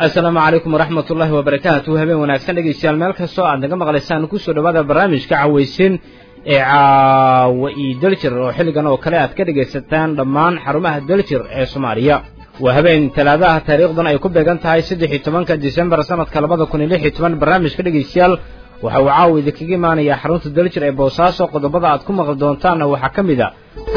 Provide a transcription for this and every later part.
assalaamu calaykum waraxmat ullaahi wabarakaatu habeen wanaagsan dhegeystayaal meel kastoo aad naga maqlaysaan kusoo dhawaada barnaamijka caweysin ee caawa io daljir oo xilligan oo kale aad ka dhegaysataan dhammaan xarumaha daljir ee soomaaliya waa habeen talaadaha taariikhdan ay ku beegan tahay saddex iyo tobanka disembar sanadka labada kun iyo lix iyo toban barnaamijka dhegeystayaal waxa uu caawa idinkaga imaanayaa xarunta daljir ee boosaaso qodobada aad ku maqli doontaanna waxaa ka mid a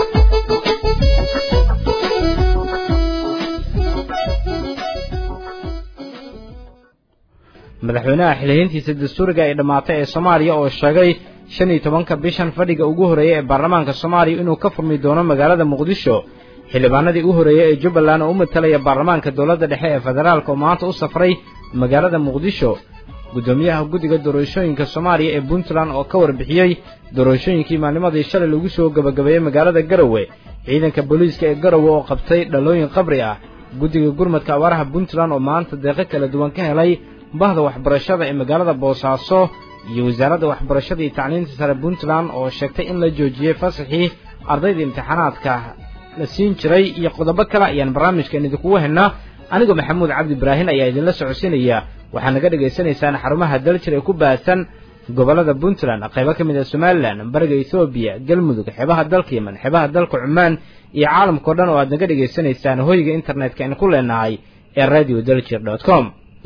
madaxweynaha xilhiintiisa dastuuriga ee dhammaatay ee soomaaliya oo sheegay shan iyo tobanka bishan fadhiga ugu horreeyey ee baarlamaanka soomaaliya inuu ka furmi doono magaalada muqdisho xildhibaanadii u horreeyey ee jubbaland oo u matalaya baarlamaanka dowladda dhexe ee federaalka oo maanta u safray magaalada muqdisho guddoomiyaha guddiga doorashooyinka soomaaliya ee puntland oo ka warbixiyey doorashooyinkii maalnimadii shalay lagu soo gebagabeeyey magaalada garowe ciidanka booliiska ee garowe oo qabtay dhalooyin qabri ah guddiga gurmadka awaaraha puntland oo maanta deeqo kala duwan ka helay bahda waxbarashada ee magaalada boosaaso iyo wasaaradda waxbarashada iyo tacliinta sare puntland oo sheegtay in la joojiyey fasaxii ardayda imtixaanaadka la siin jiray iyo qodobo kale ayaan barnaamijkan idinkugu helnaa anigoo maxamuud cabdi ibraahin ayaa idinla socodsiinaya waxaad naga dhagaysanaysaan xarumaha daljir ee ku baahsan gobollada puntland qaybo ka mid ah somalilan bariga ethoobiya galmudug xeebaha dalka yemen xeebaha dalka cumaan iyo caalamkao dhan oo aad naga dhagaysanaysaan hoyga internetka aynu ku leenahay ee radio daljir dot com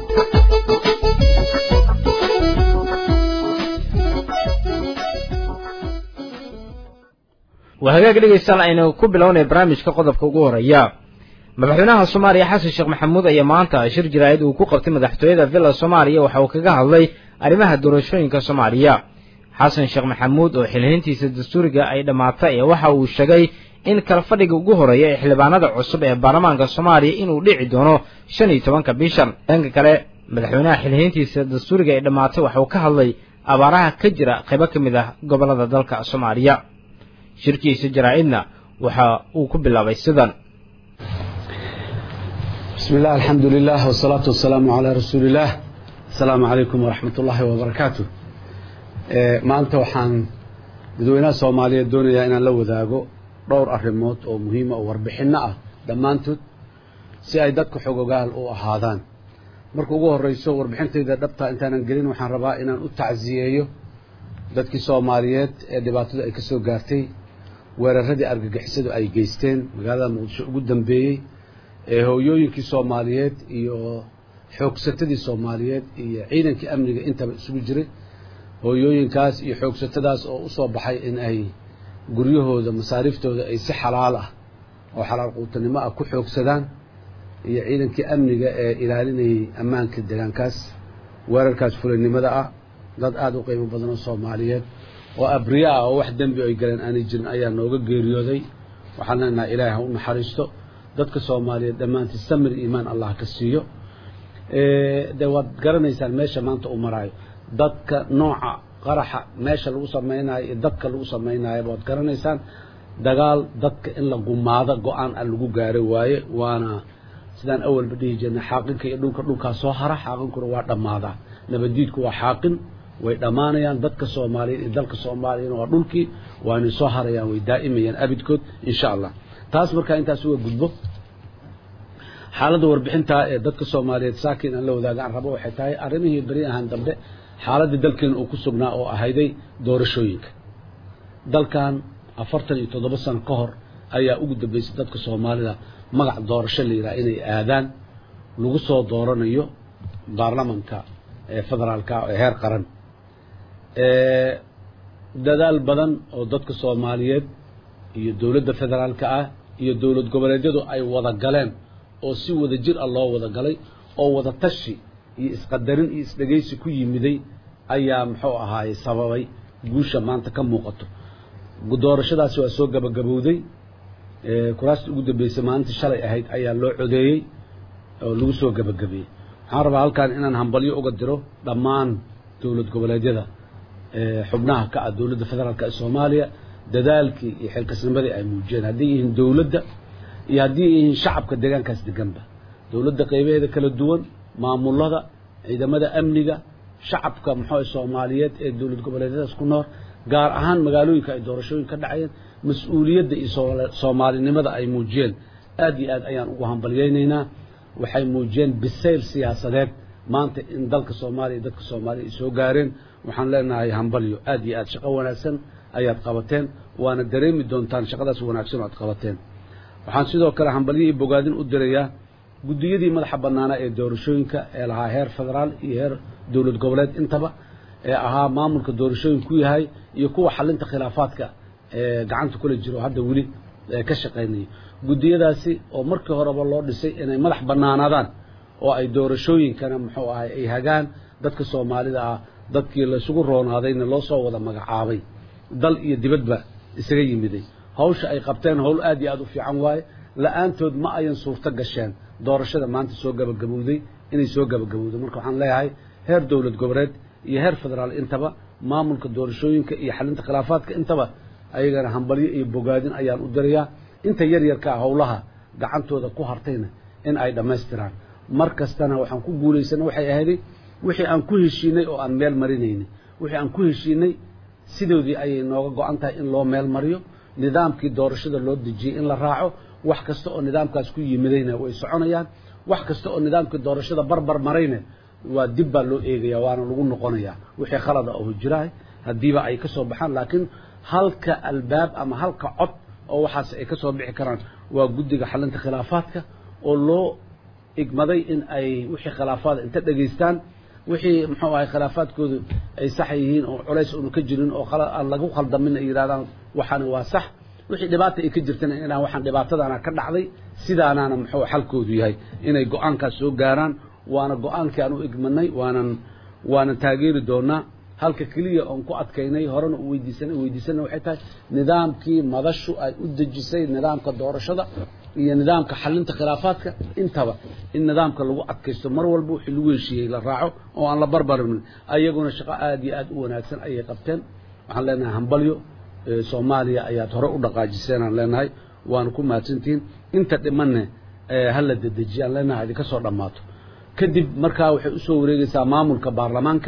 waa hagaag dhegaystaal aynu ku bilownay barnaamijka qodobka ugu horeeya madaxweynaha soomaaliya xasan sheekh maxamuud ayaa maanta shir jaraa'id uu ku qabtay madaxtooyada villa soomaaliya waxa uu kaga hadlay arrimaha doorashooyinka soomaaliya xasan sheekh maxamuud oo xilhiintiisa dastuuriga ay dhammaatay ee waxa uu sheegay in kala fadhiga ugu horeeya ee xildhibaanada cusub ee baarlamaanka soomaaliya inuu dhici doono shan iyo tobanka bishan dhanka kale madaxweynaha xilhiintiisa dastuuriga ay dhammaatay waxa uu ka hadlay abaaraha ka jira qaybo ka mid ah gobollada dalka soomaaliya shirkiisa jaraa'idna waxa uu ku bilaabay sidan bismi illah alxamdu lilah wsalaatu wasalaamu calaa rasuuli illah asalaamu calaykum waraxmat ullaahi wabarakaatu maanta waxaan dadweynaha soomaaliyeed doonayaa inaan la wadaago dhowr arrimood oo muhiima oo warbixinno ah dhammaantood si ay dadka xogogaal u ahaadaan marka ugu horreyso warbixintayda dhabtaa intaanan gelin waxaan rabaa inaan u tacsiyeeyo dadkii soomaaliyeed ee dhibaatadu ay ka soo gaartay weeraradii argagixisadu ay geysteen magaalada muqdisho ugu dambeeyey ee hooyooyinkii soomaaliyeed iyo xoogsatadii soomaaliyeed iyo ciidankii amniga intaba isugu jiray hooyooyinkaas iyo xoogsatadaas oo u soo baxay in ay guryahooda masaariiftooda ay si xalaal ah oo xalaal quutanimo ah ku xoogsadaan iyo ciidankii amniga ee ilaalinayay ammaanka deegaankaas weerarkaas fulanimada ah dad aada u qiimo badan oo soomaaliyeed oo abriya ah oo wax dembi ay galeen aanay jirin ayaa nooga geeriyooday waxaan leenahay ilaahay ha u naxariisto dadka soomaaliyeed dhammaantii samir iimaan allah ka siiyo dee waad garanaysaan meesha maanta uu maraayo dadka nooca qaraxa meesha lagu samaynayo iyo dadka lagu samaynayoba waad garanaysaan dagaal dadka in la gumaado go-aan a lagu gaaro waaye waana sidaan awalba dhihi jirnay xaaqinka iyo dhulka dhulkaa soo hara xaaqinkuna waa dhammaadaa nabaddiidku waa xaaqin way dhammaanayaan dadka soomaaliyeed iyo dalka soomaaliyana waa dhulkii waanay soo harayaan way daa'imayaan abidkood insha allah taas markaa intaas uga gudbo xaaladda warbixintaa ee dadka soomaaliyeed saakiin aan la wadaaga aan rabo waxay tahay arrimihii beri ahaan dambe xaaladii dalkeena uu ku sugnaa oo ahayday doorashooyinka dalkan afartan iyo toddoba sano ka hor ayaa ugu dambeysay dadka soomaalida magac doorasho la yidhaha inay aadaan lagu soo dooranayo baarlamanka ee federaalka ee heer qaran dadaal badan oo dadka soomaaliyeed iyo dowladda federaalka ah iyo dowlad goboleedyadu ay wada galeen oo si wada jir ah loo wada galay oo wada tashi iyo isqadarin iyo isdhegaysi ku yimiday ayaa muxuu ahaaye sababay guusha maanta ka muuqato doorashadaasi waa soo gabagabowday kuraastii ugu dambeysay maalintii shalay ahayd ayaa loo codeeyey oo lagu soo gabagabeeyey waxaan rabaa halkan inaan hambalyo uga diro dhammaan dowlad goboleedyada xubnaha ka ah dowladda federaalk ee soomaaliya dadaalkii iyo xilkasnimadii ay muujiyeen hadday yihiin dowladda iyo haddii yihiin shacabka deegaankaas deganba dowladda qaybaheeda kala duwan maamulada ciidamada amniga shacabka muxuu soomaaliyeed ee dowlad goboleedyadaas ku nool gaar ahaan magaalooyinka ay doorashooyin ka dhacayeen mas-uuliyadda iyo soomaalinimada ay muujiyeen aad iyo aad ayaan ugu hambalyaynaynaa waxay muujiyeen bisayl siyaasadeed maanta in dalka soomaaliya dadka soomaaliya ay soo gaareen waxaan leenahay hambalyo aad iyo aad shaqo wanaagsan ayaad qabateen waana dareemi doontaan shaqadaas wanaagsan oo aad qabateen waxaan sidoo kale hambalyo iyo bogaadin u dirayaa guddiyadii madaxa bannaanaa ee doorashooyinka ee lahaa heer federaal iyo heer dowlad goboleed intaba ee ahaa maamulka doorashooyin ku yahay iyo kuwa xalinta khilaafaadka ee gacanta kula jiro hadda weli ka shaqaynaya guddiyadaasi oo markii horeba loo dhisay inay madax bannaanaadaan oo ay doorashooyinkana muxuu ahay ay hagaan dadka soomaalida ah dadkii laysugu roonaadayna loo soo wada magacaabay dal iyo dibadba isaga yimiday hawsha ay qabteen howl aad iyo aad u fiican waaye la-aantood ma ayan suurto gasheen doorashada maanta soo gabagabowday inay soo gabagabowday marka waxaan leeyahay heer dowlad goboleed iyo heer federaal intaba maamulka doorashooyinka iyo xalinta khilaafaadka intaba ayagana hambalyo iyo bogaadin ayaan u dirayaa inta yar yarkaa howlaha gacantooda ku hartayna in ay dhammaystiraan mar kastana waxaan ku guulaysana waxay ahayday wixii aan ku heshiinay oo aan meel marinaynay wixii aan ku heshiinay sidoodii ayay nooga go-an tahay in loo meel mariyo nidaamkii doorashada loo dejiyey in la raaco wax kasta oo nidaamkaas ku yimidayna way soconayaan wax kasta oo nidaamkii doorashada barbar marayna waa dib baa loo eegaya waana lagu noqonayaa wixii khalada oo jirahay haddiiba ay ka soo baxaan laakiin halka albaab ama halka cod oo waxaas ay ka soo bixi karaan waa guddiga xalinta khilaafaadka oo loo igmaday in ay wixii khilaafaada inta dhegaystaan wixii muxuu ahay khilaafaadkoodu ay sax yihiin oo culays uunu ka jirin oo aan lagu khaldamin ay yidhahdaan waxaani waa sax wixii dhibaata ay ka jirtana inaan waxaan dhibaatadaana ka dhacday sidaanaana muxuu xalkoodu yahay inay go-aankaas soo gaaraan waana go-aankii aan u igmanay waanan waanan taageeri doonaa halka keliya oon ku adkaynay horena u weydiisanay weydiisanay waxay tahay nidaamkii madashu ay u dejisay nidaamka doorashada iyo nidaamka xalinta khilaafaadka intaba in nidaamka lagu adkaysto mar walba wixii lagu heshiiyey la raaco oo aan la barbarin ayaguna shaqo aad iyo aad u wanaagsan ayay qabteen waxaan leenahay hambalyo soomaaliya ayaad hore u dhaqaajiseen aan leenahay waana ku mahadsantihiin inta dhimanne hala dedejiye aan leenahay idinka soo dhammaato kadib markaa waxay usoo wareegeysaa maamulka baarlamaanka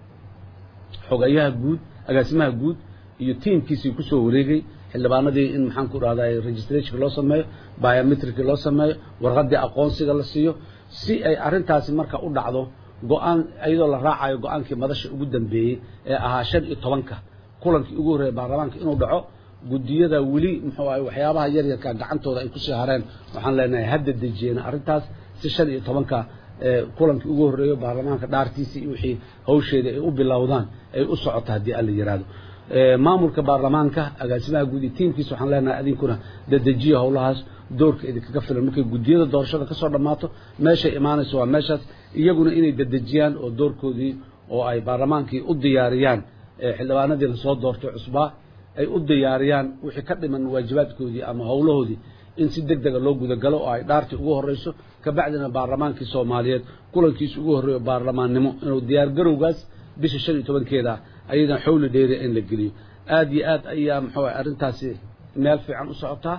xogayaha guud agaasimaha guud iyo tiimkiisii kusoo wareegay xildhibaanadii in maxaan ku dhahday registrationka loo sameeyo biometricki loo sameeyo warqadii aqoonsiga la siiyo si ay arrintaasi marka u dhacdo go-aan iyadoo la raacayo go-aankii madasha ugu dambeeyey ee ahaa shan iyo tobanka kulankii ugu horreeyay baarlamaanka inuu dhaco guddiyada weli muxuu ahay waxyaabaha yaryarka gacantooda ay kusii hareen waxaan leenahay hadda dejiyeen arrintaas si shan iyo tobanka kulankii ugu horreeyo baarlamaanka dhaartiisii iyo wixii hawsheeda ay u bilowdaan ay u socoto haddii alla yidhaahdo maamulka baarlamaanka agaasimaha guud iyo tiimkiisa waxaan leenahay adinkuna dadejiya howlahaas doorka idinkaga filan markay guddiyada doorashada kasoo dhammaato meeshay imaanayso waa meeshaas iyaguna inay dadejiyaan oo doorkoodii oo ay baarlamaankii u diyaariyaan xildhibaanadii lasoo doortay cusbaa ay u diyaariyaan wixii ka dhiman waajibaadkoodii ama howlahoodii in si deg dega loo gudagalo oo ay dhaartii ugu horreyso kabacdina baarlamaankii soomaaliyeed kulankiisa ugu horreeyo baarlamaannimo inuu diyaargarowgaas bisha shan iyo tobankeeda ayadan xowli dheeriya in la geliyo aad iyo aad ayaa muxuu arrintaasi meel fiican u socotaa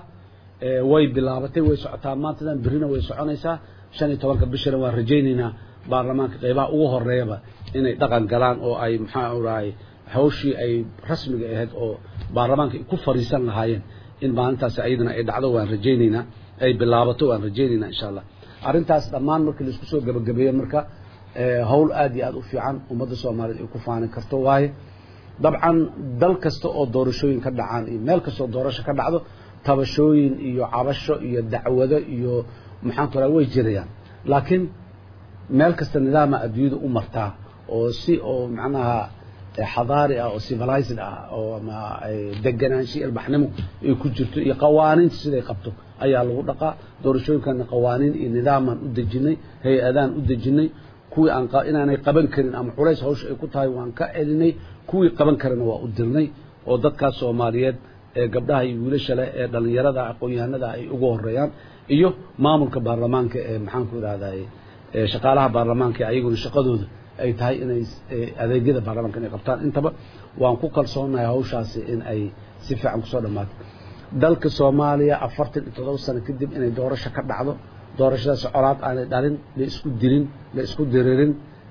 way bilaabatay way socotaa maantadan berrina way soconaysaa shan iyo tobanka bishana waan rajaynaynaa baarlamaanka qeybaha ugu horeeyaba inay dhaqan galaan oo ay maxaa urahay hawshii ay rasmiga ahayd oo baarlamaanka ay ku fariisan lahaayeen in maalintaasi ayadana ay dhacdo waan rajaynaynaa ay bilaabato waan rajaynaynaa insha allah arrintaas dhammaan markii laisku soo gabagabeeyo marka howl aad iyo aad u fiican ummadda soomaaliyeed ay ku faani karto waaye dabcan dal kasta oo doorashooyin ka dhacaan iyo meel kasta oo doorasho ka dhacdo tabashooyin iyo cabasho iyo dacwado iyo maxaan ku raha way jirayaan laakiin meel kasta nidaama adduunyada u martaa oo si oo macnaha xadaari ah oo civilized ah oo ama deganaansho ilbaxnimo ay ku jirto iyo qawaaniinta siday qabto ayaa lagu dhaqaa doorashooyinkana qawaaniin iyo nidaamaan u dejinay hay-adaan u dejinay kuwii aan inaanay qaban karin ama culays hawsha ay ku tahay waan ka celinay kuwii qaban karana waa u dirnay oo dadkaas soomaaliyeed ee gabdhaha iyo wiilasha leh ee dhallinyarada aqoon-yahanada ay ugu horeeyaan iyo maamulka baarlamaanka ee maxaan ku idhahday shaqaalaha baarlamaanka ayaguna shaqadooda ay tahay inay adeegyada baarlamaanka inay qabtaan intaba waan ku kalsoonahay hawshaasi in ay si fiican kusoo dhammaato dalka soomaaliya afartan iyo toddoba sano kadib inay doorasho ka dhacdo doorashadaas colaad aanay dhalin la isku dilin la isku diririn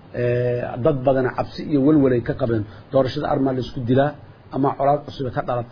dad badana cabsi iyo welwelay ka qabeen doorashada armaa la isku dilaa ama colaad cusube ka dhalataa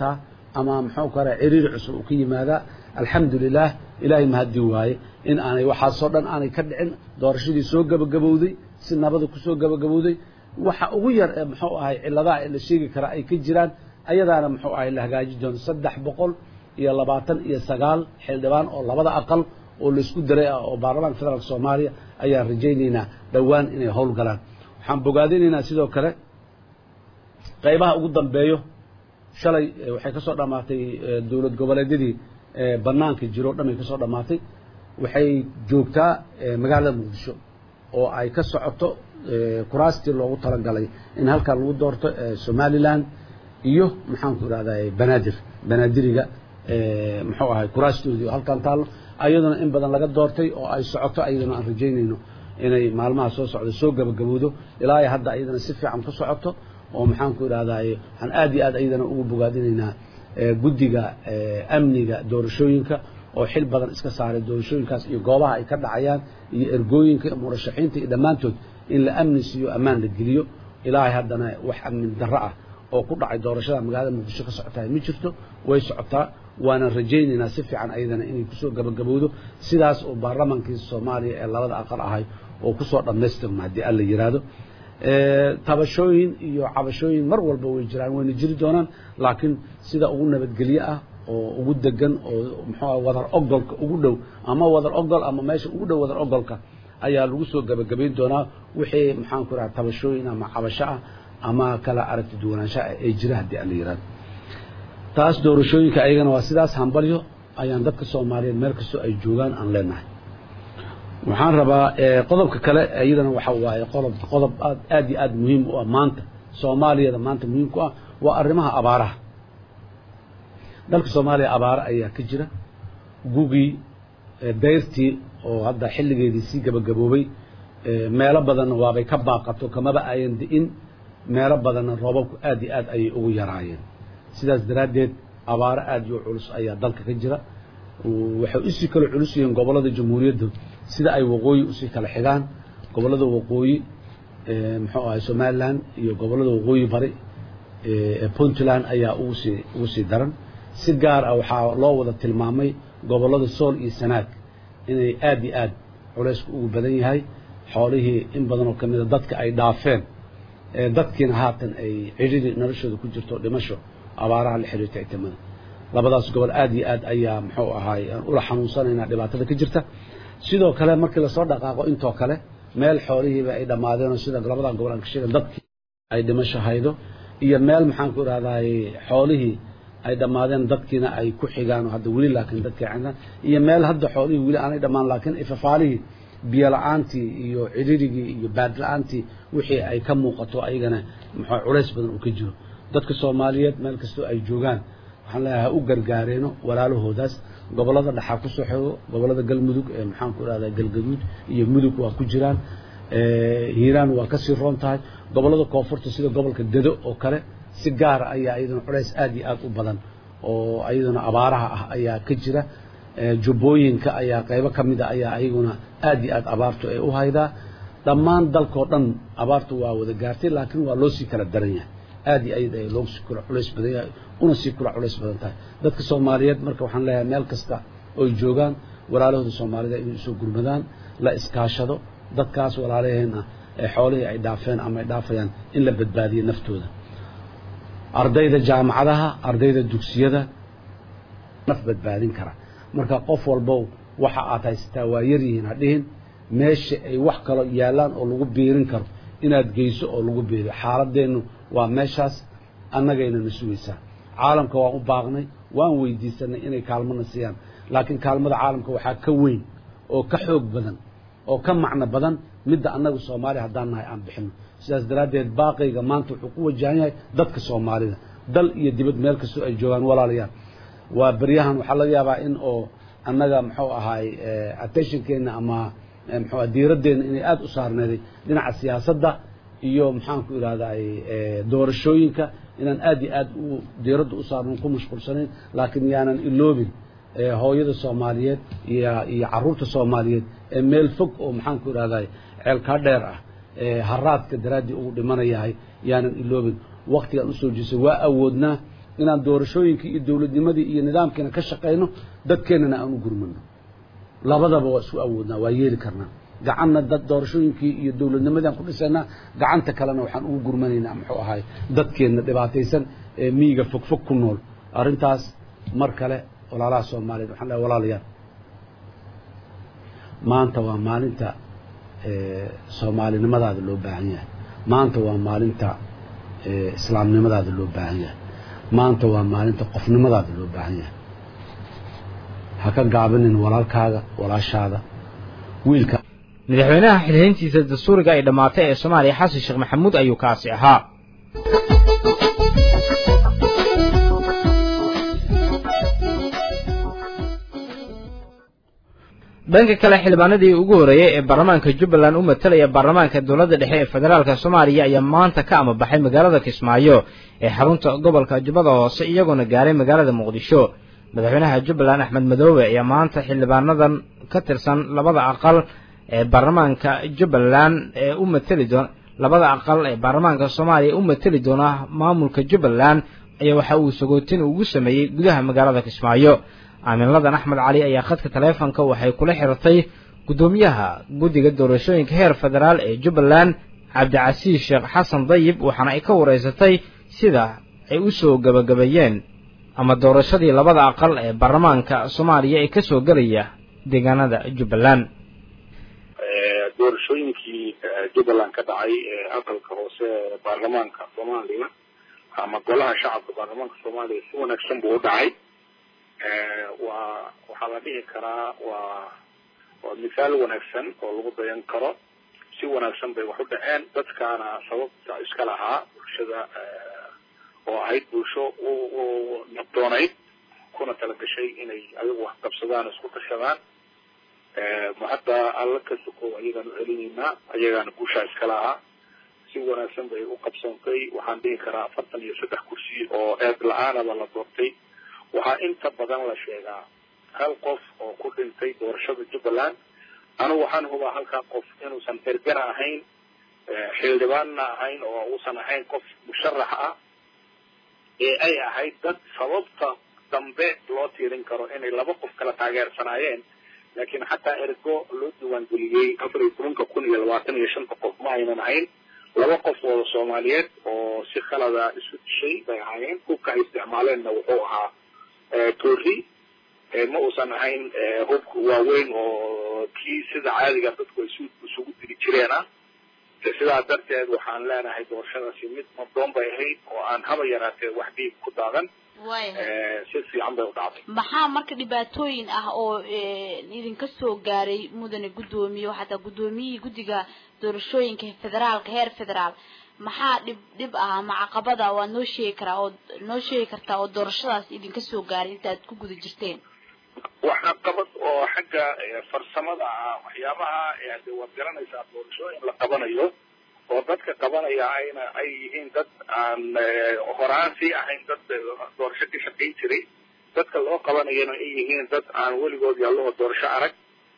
ama muxuu kale ciriiri cusub uu ka yimaadaa alxamdu lilah ilaahay mahaddi waaye in aanay waxaasoo dhan aanay ka dhicin doorashadii soo gebagabowday si nabada kusoo gebagabowday waxa ugu yar ee muxuu ahay cilladaha ee la sheegi karaa ay ka jiraan ayadaana muxuu ahay la hagaaji doono saddex boqol iyo labaatan iyo sagaal xildhibaan oo labada aqal oo laysku daray ah oo baarlamaanka federaalk soomaaliya ayaan rajaynaynaa dhowaan inay howl galaan waxaan bogaadinaynaa sidoo kale qaybaha ugu dambeeyo shalay waxay ka soo dhammaatay dowlad goboleedyadii bannaanka jiro o dhan ay ka soo dhammaatay waxay joogtaa magaalada muqdisho oo ay ka socoto kuraastii loogu talagalay in halkan lagu doorto somalilan iyo maxaanku idhahday banaadir banaadiriga muxuu ahay kuraastoodii oo halkan taallo ayaduna in badan laga doortay oo ay socoto ayaduna aan rajaynayno inay maalmaha soo socda soo gabagabowdo ilaa hadda ayadana si fiican ku socoto oo maxaanku idhahday waxaan aad iyo aad ayadana ugu bogaadinaynaa guddiga amniga doorashooyinka oo xil badan iska saaray doorashooyinkaas iyo goobaha ay ka dhacayaan iyo ergooyinka murashaxiinta iyo dhammaantood in la amni siiyo ammaan la geliyo ilaahay haddana wax amnin darro ah oo ku dhacay doorashada magaalada muqdisho ka socotahay ma jirto way socotaa waana rajaynaynaa si fiican ayadana inay kusoo gabagabowdo sidaas oo baarlamaankii soomaaliya ee labada aqal ahay oo kusoo dhammaystirma haddii alla yidhaahdo tabashooyin iyo cabashooyin mar walba way jiraan wayna jiri doonaan laakiin sida ugu nabadgelyo ah oo ugu degan oo muxuu wadar ogolka ugu dhow ama wadar ogol ama meesha ugu dhow wadar ogolka ayaa lagu soo gabagabayn doonaa wixii maxaanku idhaha tabashooyin ama cabasho ah ama kala aragti duwanaansha ah ee jira haddii alla yidhahdo taas doorashooyinka ayagana waa sidaas hambalyo ayaan dadka soomaaliyeed meel kastoo ay joogaan aan leenahay waxaan rabaa qodobka kale iyadana waxa waaye qodob qodob aad aad iyo aad muhiim u ah maanta soomaaliyada maanta muhiim ku ah waa arrimaha abaaraha dalka soomaaliya abaaro ayaa ka jira gugii dayrtii oo hadda xilligeedii sii gabagaboobay meelo badanna waabay ka baaqato kamaba ayan di'in meelo badanna roobabku aad iyo aad ayay ugu yaraayeen sidaas daraaddeed abaaro aad iyo culus ayaa dalka ka jira waxay usii kala culus yihiin gobollada jamhuuriyadda sida ay waqooyi usii kala xigaan gobollada waqooyi muxuu ahay somalilan iyo gobollada waqooyi bari ee puntland ayaa ugu sii ugu sii daran si gaar ah waxaa loo wada tilmaamay gobollada sool iyo sanaag inay aad iyo aad culaysku ugu badan yahay xoolihii in badan oo ka mida dadka ay dhaafeen dadkiina haatan ay cidhiri noloshooda ku jirto dhimasho abaaraha la xiriirta itimada labadaas gobol aad iyo aad ayaa muxuu ahaay aan ula xanuunsanaynaa dhibaatada ka jirta sidoo kale markii lasoo dhaqaaqo intoo kale meel xoolihiiba ay dhammaadeen oo sida labadan gobol aan ka sheegan dadkii ay dhimasho haydo iyo meel maxaan ku idhahdaay xoolihii ay dhammaadeen dadkiina ay ku xigaan oo hadda weli laakiin dadkii cindaan iyo meel hadda xoolihii weli aanay dhammaan laakiin ifafaalihii biyo la-aantii iyo cidhirigii iyo baad la-aantii wixii ay ka muuqato ayagana muxuu culays badan uu ka jiro dadka soomaaliyeed meel kastoo ay joogaan waxaan leeyahay ha u gargaareeno walaalahoodaas gobollada dhaxaa ku soo xego gobollada galmudug ee maxaan ku idhahdaa galgaduud iyo mudug waa ku jiraan hiiraan waa kasii roon tahay gobollada koonfurta sida gobolka dedo oo kale si gaara ayaa iyaduna culays aad iyo aad u badan oo iyaduna abaaraha ah ayaa ka jira jubbooyinka ayaa qaybo ka mida ayaa ayaguna aad iyo aad abaartu ay u haydaa dhammaan dalkao dhan abaartu waa wada gaartay laakiin waa loo sii kala daran yahay aad iyo aad ay loogu sii kula culays badan yahay una sii kula culays badan tahay dadka soomaaliyeed marka waxaan leeyahay meel kasta oy joogaan walaalahooda soomaalida inay usoo gurmadaan la iskaashado dadkaas walaalaheenna ee xoolihii ay dhaafeen ama ay dhaafayaan in la badbaadiyo naftooda ardayda jaamacadaha ardayda dugsiyada naf badbaadin kara marka qof walbow waxa aad haysataa waa yar yihiin ha dhihin meesha ay wax kaloo yaallaan oo lagu biirin karo inaad geyso oo lagu biiriyo xaaladeennu waa meeshaas annagayna na sugaysaa caalamka waan u baaqnay waan weydiisanay inay kaalmona siiyaan laakiin kaalmada caalamka waxaa ka weyn oo ka xoog badan oo ka macno badan midda annaga soomaaliya haddaan nahay aan bixino sidaas daraaddeed baaqayga maanta wuxuu ku wajahan yahay dadka soomaalida dal iyo dibad meel kastoo ay joogaan walaalayaal waa beryahan waxaa laga yaabaa in oo annaga muxuu ahaay attentionkeenna ama muxuu diiradeenna inay aada u saarneeday dhinaca siyaasadda iyo maxaanku idhahday doorashooyinka inaan aad iyo aad u diiradda u saarno ku mashquulsanayn laakiin yaanan iloobin hooyada soomaaliyeed iyo iyo caruurta soomaaliyeed ee meel fog oo maxaanku idhahday ceelkaa dheer ah haraadka daraaddii ugu dhimanayahay yaanan iloobin waktigaan usoo jeestay waa awoodnaa inaan doorashooyinkii iyo dowladnimadii iyo nidaamkiina ka shaqayno dadkeennana aan u gurmano labadaba waa isku awoodnaa waa yeeli karnaa gacanna dad doorashooyinkii iyo dowladnimadii aan ku dhisaynaa gacanta kalena waxaan ugu gurmanaynaa muxuu ahay dadkeenna dhibaataysan ee miyiga fogfog ku nool arrintaas mar kale walaalaha soomaaliyeed waxaan dhahay walaalayaal maanta waa maalinta soomaalinimadaada loo baahan yahay maanta waa maalinta islaamnimadaada loo baahan yahay maanta waa maalinta qofnimadaada loo baahan yahay ha ka gaabinin walaalkaaga walaashaada wiilka madaxweynaha xilhayntiisa dastuuriga ay dhammaatay ee soomaaliya xasan sheekh maxamuud ayuu kaasi ahaa dhanka kale xildhibaanadii ugu horreeyey ee baarlamaanka jubbaland u matalaya baarlamaanka dowladda dhexe ee federaalka soomaaliya ayaa maanta ka amabaxay magaalada kismaayo ee xarunta gobolka jubbada hoose iyagoona gaaray magaalada muqdisho madaxweynaha jubbaland axmed madoobe ayaa maanta xildhibaanadan ka tirsan labada aqal ee baarlamaanka jubbaland ee u mateli doona labada aqal ee baarlamaanka soomaaliya u mateli doona maamulka jubbaland ayaa waxa uu sagootin ugu sameeyey gudaha magaalada kismaayo aaminladan axmed cali ayaa khadka taleefonka waxay kula xirtay guddoomiyaha guddiga doorashooyinka heer federaal ee jubbaland cabdicasiis sheekh xasan dayib waxaana ay ka wareysatay sida ay u soo gabagabeeyeen ama doorashadii labada aqal ee baarlamaanka soomaaliya ee ka soo gelaya deegaanada jubbaland doorashooyinkii jubbaland ka dhacay ee aqalka hoose ee baarlamaanka soomaaliya ama golaha shacabka baarlamaanka soomaaliya si wanaagsan buu u dhacay waa waxaa la dhihi karaa waa waa mithaal wanaagsan oo lagu dayan karo si wanaagsan bay wax u dhaceen dadkaana sababta iska lahaa bulshada oo ahayd bulsho u nabdoonayd kuna tala gashay inay ayagu wax qabsadaan isku tashadaan hadda alla ka sokow ayagaan u celinaynaa ayagaana guushaa iska lahaa si wanaagsan bay u qabsantay waxaan dhihi karaa afartan iyo saddex kursi oo eed la-aanaba la doortay waxaa inta badan la sheegaa hal qof oo ku dhintay doorashada jubbaland anigu waxaan hubaa halkaa qof inuusan ergana ahayn xildhibaanna ahayn oo uusan ahayn qof musharax ah ee ay ahayd dad sababta dambe loo tiirin karo inay laba qof kala taageersanaayeen laakiin xataa ergo loo diiwaangeliyey afar iyo tobanka kun iyo labaatan iyo shanta qof ma aynan ahayn laba qof oo soomaaliyeed oo si khalada isu dishay bay ahaayeen hubka ay isticmaaleenna wuxuu ahaa toori ma uusan ahayn hubka waaweyn oo kii sida caadiga dadku ay isugu diri jireen ah sidaa darteed waxaan leenahay doorashadaasi mid madoon bay ahayd oo aan haba yaraatee wax dhiig ku daadan si fiican bay u dhacday maxaa marka dhibaatooyin ah oo idinka soo gaaray mudane guddoomiye oo xataa guddoomiyihii guddiga doorashooyinka federaalka heer federaal maxaa dhib dhib ah ama caqabada waad noo sheegi karaa oo noo sheegi kartaa oo doorashadaas idinka soo gaaray intaad ku guda jirteen wax caqabad oo xagga farsamada ah waxyaabaha de waad garanaysaa doorashooyin la qabanayo oo dadka qabanaya ayna ay yihiin dad aan horaan sii ahayn dad doorasho ka shaqayn jiray dadka loo qabanayana ay yihiin dad aan weligood yaalloho doorasho arag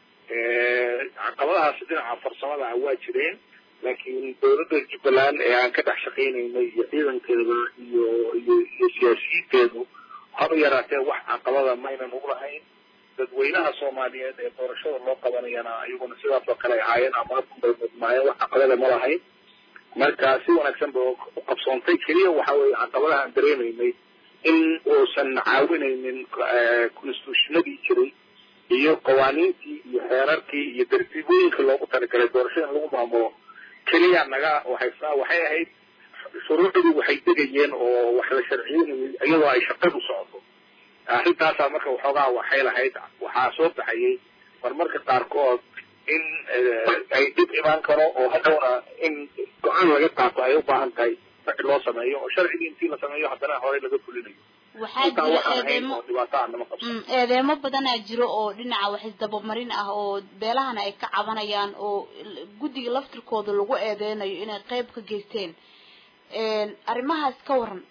caqabadahaasi dhinaca farsamada ah waa jireen laakiin dowladda jubbaland ee aan ka dhex shaqaynaynay iyo ciidankeeda iyo iyo iyo siyaasiyiinteedu haba yaraatee wax caqabada maynan ugu lahayn dadweynaha soomaaliyeed ee doorashada loo qabanayana iyaguna sidaas oo kale ahaayeen ama bay mudmaayeen wax caqabada ma lahayn marka si wanaagsan bay u qabsoontay keliya waxa weeye caqabadaha aan dareemaynay in uusan caawinaynin constitutionadii jiray iyo qawaaniintii iyo xeerarkii iyo dartiibooyinkii loogu talagalay doorashada in lagu maamulo keliya naga waxaysaa waxay ahayd shuruucdii waxay degayeen oo wax la sharciyeynayay iyadoo ay shaqadu socoto arrintaasaa marka waxoogaa waxay lahayd waxaa soo baxayay marmarka qaarkood in ay dib imaan karo oo hadhowna in go-aan laga qaato ay u baahan tahay sharci loo sameeyo oo sharcigii intii la sameeyo haddana horey laga fulinayo waxaa jira eedeemo dhibaato aan nama qabsan eedeemo badanaa jiro oo dhinaca wax isdabamarin ah oo beelahana ay ka cabanayaan oo guddiga laftirkooda lagu eedeynayo inay qeyb ka geysteen arrimahaas ka waran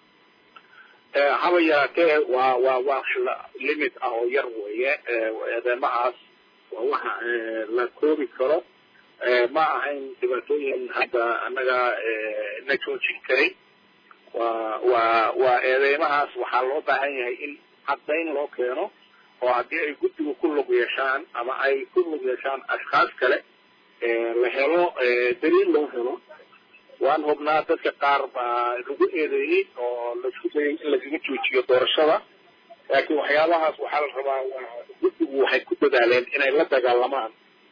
haba yaraatee waa waa wax limit ah oo yar weeye eedeymahaas waa waxa la koobi karo ma ahayn dhibaatooyin hadda annaga na joojin karay waa waa waa eedeymahaas waxaa loo baahan yahay in caddayn loo keeno oo haddii ay guddigu ku lug yeeshaan ama ay ku lug yeeshaan ashkaas kale la helo daliil loo helo waan hubnaa dadka qaar baa lagu eedeeyey oo laisku dayay in lagaga joojiyo doorashada laakiin waxyaabahaas waxaa la rabaa guddigu waxay ku dadaaleen inay la dagaalamaan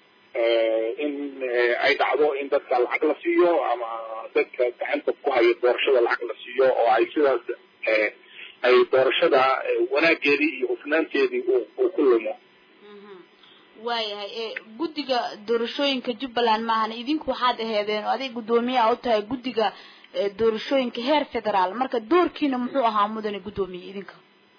in ay dhacdo in dadka lacag la siiyo ama dadka gacanta ku haya doorashada lacag la siiyo oo ay sidaas ay doorashada wanaageedii iyo hufnaanteedii uu ku lumo waayahay guddiga doorashooyinka jubbaland maahan idinku waxaad aheedeen oo aday guddoomiyaha u tahay guddiga doorashooyinka heer federaal marka doorkiina muxuu ahaa mudane guddoomiye idinka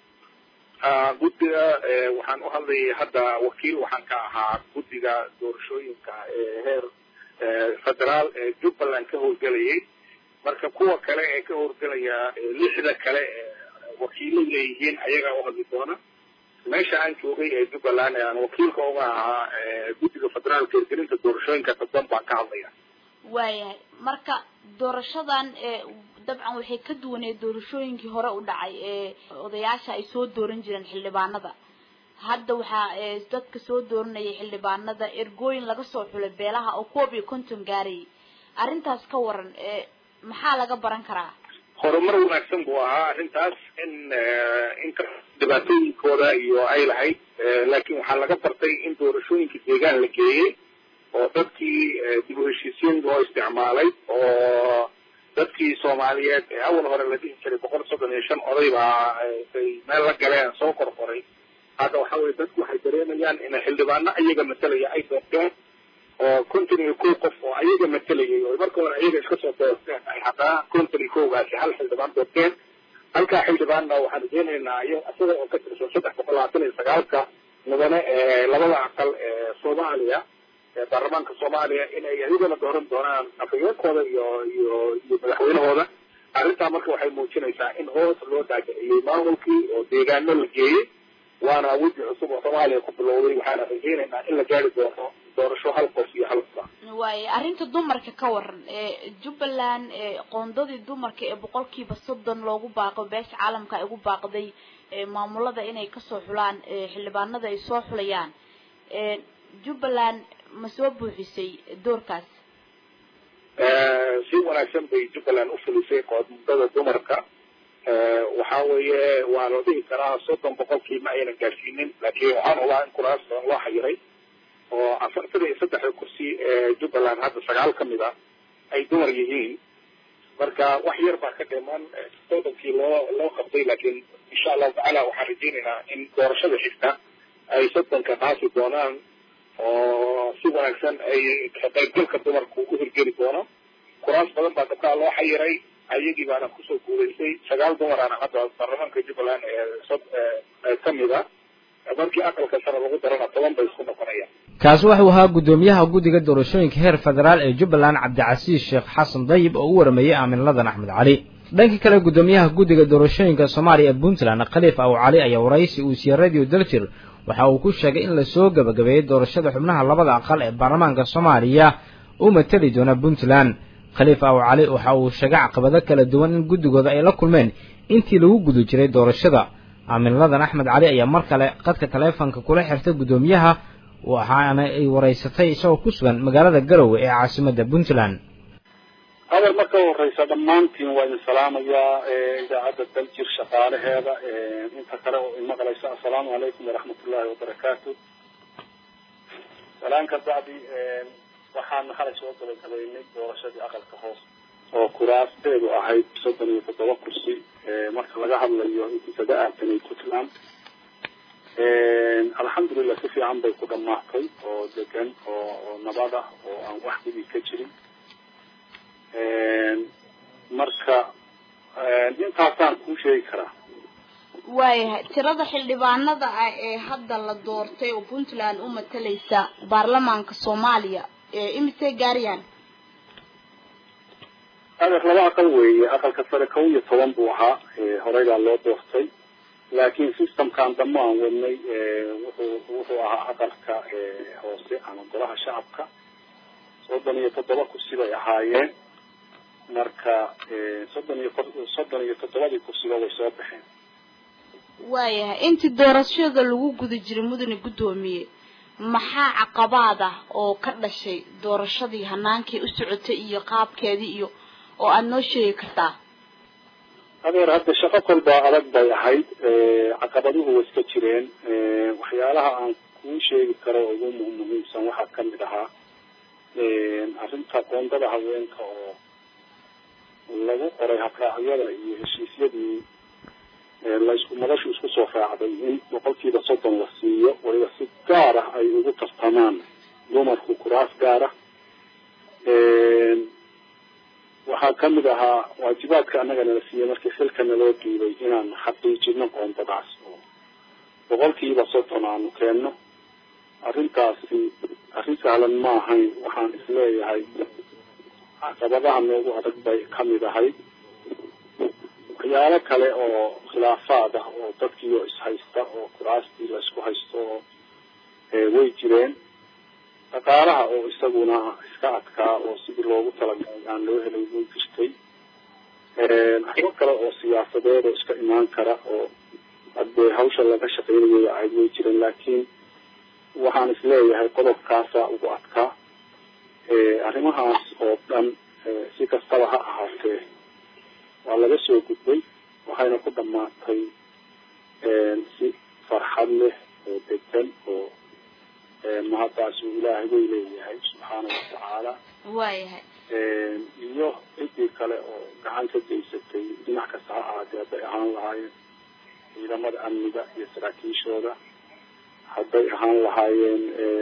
guddiga waxaan u hadlayay hadda wakiil waxaan ka ahaa guddiga doorashooyinka heer federaal ee jubbaland ka howlgelayay marka kuwa kale ee ka howlgelaya lixda kale wakiilay leeyihiin ayagaa u hadli doona meesha aan joogay ee jubbaland ee aan wakiilka uga ahaa guddiga federaalka hirgelinta doorashooyinka dadban baan ka hadlaya waayahay marka doorashadan dabcan waxay ka duwaneed doorashooyinkii hore u dhacay ee odayaasha ay soo dooran jireen xildhibaanada hadda waxaa dadka soo dooranayay xildhibaanada ergooyin laga soo xulay beelaha oo koob iyo konton gaarayay arrintaas ka waran maxaa laga baran karaa horumar wanaagsan buu ahaa arrintaas in inka dhibaatooyinkooda iyo ay lahayd laakiin waxaa laga bartay in doorashooyinka deegaan la geeyey oo dadkii dib u heshiisiin loo isticmaalay oo dadkii soomaaliyeed ee awal hore la dhihi jiray boqol soddon iyo shan oday baa ay meel la galeen soo qorqoray hadda waxa weye dadku waxay dareemayaan in xildhibaano ayaga matalaya ay doorteen oo konton iyo kow qof oo ayaga matalayay oo marka hore ayaga iska soo doorteen ay haddana konton iyo kowgaasi hal xildhibaan doorteen halkaa xildhibaanna waxaan rajeynaynaa iyo isaga oo ka tirsan saddex boqol labaatan iyo sagaalka mudane ee labada aqal ee soomaaliya ee baarlamaanka soomaaliya inay ayagana dooran doonaan afhayeenkooda iyo iyo iyo madaxweynahooda arrintaa marka waxay muujinaysaa in hoos loo daajiciyey maamulkii oo deegaano la geeyey waana weji cusub oo soomaaliya ku bilowday waxaana rajeynaynaa in la gaari doono doorasho hal qof iyo hal qof waaye arrinta dumarka ka waran ee jubbaland qoondadii dumarka ee boqolkiiba soddon loogu baaqo beesha caalamka ay ugu baaqday maamulada inay kasoo xulaan xildhibaanada ay soo xulayaan jubbaland ma soo buuxisay doorkaas si wanaagsan bay jubbaland u fulisay qoondada dumarka waxa weeye waa la dhihi karaa soddon boqolkii ma aynan gaadhsiinin laakiin waxaan olaa in kuraas badan loo xayiray oo afartan iyo saddexda kursi ee jubbaland hadda sagaal ka mid ah ay dumar yihiin marka wax yar baa ka dhiman soddonkii loo loo qabtay laakiin insha allahu tacaala waxaan rajeynaynaa in doorashada xigta ay soddonka dhaasi doonaan oo si wanaagsan ay ka qaybgalka dumarku u hirgeli doono kuraas badan baa gabdhaha loo xayiray ayagii baana kusoo guulaystay sagaal dumaraana hadda baarlamaanka jubbaland ee ka mid ah markii aqalka sare lagu darana toban bay isku noqonayaan kaasi wuxuu ahaa guddoomiyaha guddiga doorashooyinka heer federaal ee jubbaland cabdicasiis sheekh xasan dayib oo u warameeyey aamin ladan axmed cali dhanka kale guddoomiyaha guddiga doorashooyinka soomaaliya ee puntland khaliif aw cali ayaa waraysi uu siiyey radio daljir waxa uu ku sheegay in lasoo gabagabeeyey doorashada xubnaha labada aqal ee baarlamaanka soomaaliya u mateli doona puntland khaliif aw cali waxa uu sheegay caqabado kala duwan in guddigooda ay la kulmeen intii lagu guda jiray doorashada aaminladan axmed cali ayaa mar kale qadka taleefonka kula xirtay guddoomiyaha waxaana ay waraysatay isagoo ku sugan magaalada garowe ee caasimadda puntland hadal marka horeysa dhammaantiin waa idin salaamayaa idaacadda daljir shaqaalaheeda inta kale oo imaqlaysa assalaamu calaykum waraxmat ullahi wabarakaatu salaan ka bacdi waxaan xalay soo gabagabaynay doorashadii aqalka hoos oo kuraasteedu ahayd soddon iyo toddoba kursi marka laga hadlayo intisada aatanay puntland alxamdulilah si fiican bay ku dhamaatay oo degan oo oo nabad ah oo aan wax dhibi ka jirin marka intaasaan kuu sheegi karaa waayahay tirada xildhibaanada ah ee hadda la doortay oo puntland u matalaysa baarlamaanka soomaaliya imisay gaarayaan adeer laba aqal weeye aqalka sare kow iyo toban buu ahaa horeydaa loo doortay laakiin systemkan dambe aan wadnay wuxuu wuxuu ahaa aqalka hoose ama golaha shacabka soddon iyo toddoba kursi bay ahaayeen marka soddon iyo soddon iyo toddobadii kursiba way soo baxeen waayahay intii doorashada lagu guda jiray mudane guddoomiye maxaa caqabaad ah oo ka dhashay doorashadii hanaankii u socotay iyo qaabkeedii iyo oo aada noo sheegi kartaa adeer hadda shaqo kolba adag bay ahayd caqabaduhu way iska jireen waxyaalaha aan kuu sheegi karo ugu muhiimsan waxaa kamid ahaa arrinta qoondada haweenka oo lagu qoray habraacyada iyo heshiisyadii laisku madashu isku soo raacday in boqolkiiba soddon la siiyo waliba si gaar ah ay ugu tartamaan dumarku kuraas gaar ah waxaa kamid ahaa waajibaadka annaga nala siiyey markii xilka naloo dhiibay inaan xaqiijino qoondadaas oo boqolkiiba soddon aanu keenno arrintaasi arrin sahlan ma ahayn waxaan isleeyahay caqabadaha noogu adag bay kamid ahayd waxyaalo kale oo khilaafaad ah oo dadkiioo ishaysta oo kuraastii laisku haysto oo way jireen dhaqaalaha oo isaguna iska adkaa oo sidii loogu talagalay aan loo helay way jirtay arrimo kale oo siyaasadeed oo iska imaan kara oo hadee hawsha laga shaqeynayay ahayd way jireen laakiin waxaan isleeyahay qodobkaasa ugu adkaa arrimahaas oo dhan si kastaba ha ahaatee waa laga soo gudbay waxayna ku dhamaatay si farxad leh oo degan oo mahaddaas uu ilaahay way leeyahay subxaana watacaala waayahay iyo ciddii kale oo gacan ka geysatay dhinac kasta ha ahaatee hadday ahaan lahaayeen ciidamada amniga iyo saraakiishooda hadday ahaan lahaayeen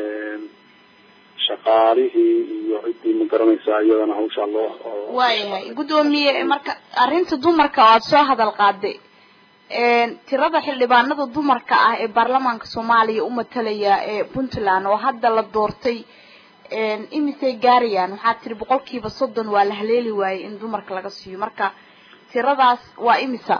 shaqaalihii iyo ciddii ma garanaysaa iyadana hawshaa loo waayahay guddoomiye marka arrinta dumarka oo aada soo hadal qaaday tirada xildhibaanada dumarka ah ee baarlamaanka soomaaliya u matalaya ee puntland oo hadda la doortay imisay gaarayaan waxaa tiri boqolkiiba soddon waa la haleeli waayey in dumarka laga siiyo marka tiradaas waa imisa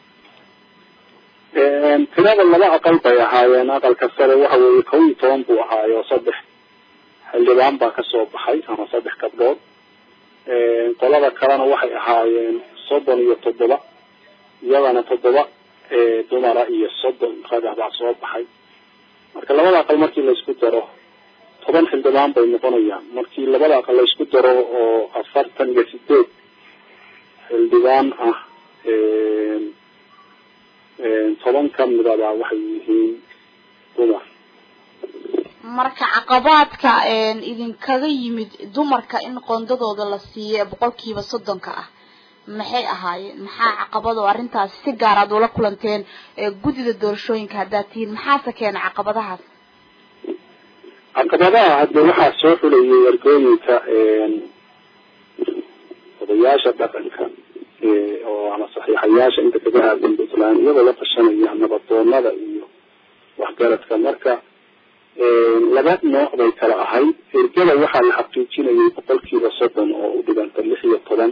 tirada laba aqal bay ahaayeen aqalka sare waxa weeye kow iyo toban buu ahaayo saddex xildhibaan baa kasoo baxay ama saddex gabdhood qolada kalena waxay ahaayeen soddon iyo toddoba iyadana toddoba dumara iyo soddon ragah baa soo baxay marka labada aqal markii laysku daro toban xildhibaan bay noqonayaan markii labada aqal laysku daro oo afartan iyo sideed xildhibaan ah toban kamidaba waxay yihiin dumar marka caqabaadka idinkaga yimid dumarka in qoondadooda la siiyo ee boqolkiiba soddonka ah maxay ahaayeen maxaa caqabad oo arrintaas si gaar aad ula kulanteen guddida doorashooyinka haddaad tihiin maxaase keena caqabadahaas caqabadaha hadde waxaa soo xulayay ergooyinka odayaasha dhaqanka oo ama saxiixayaasha inta kaga aadan puntland iyagoo la tashanaya nabadoonada iyo waxgaradka marka laba nooc bay kala ahayd ergada waxaa la xaqiijinayay boqolkiiba soddon oo u dhiganta lix iyo toban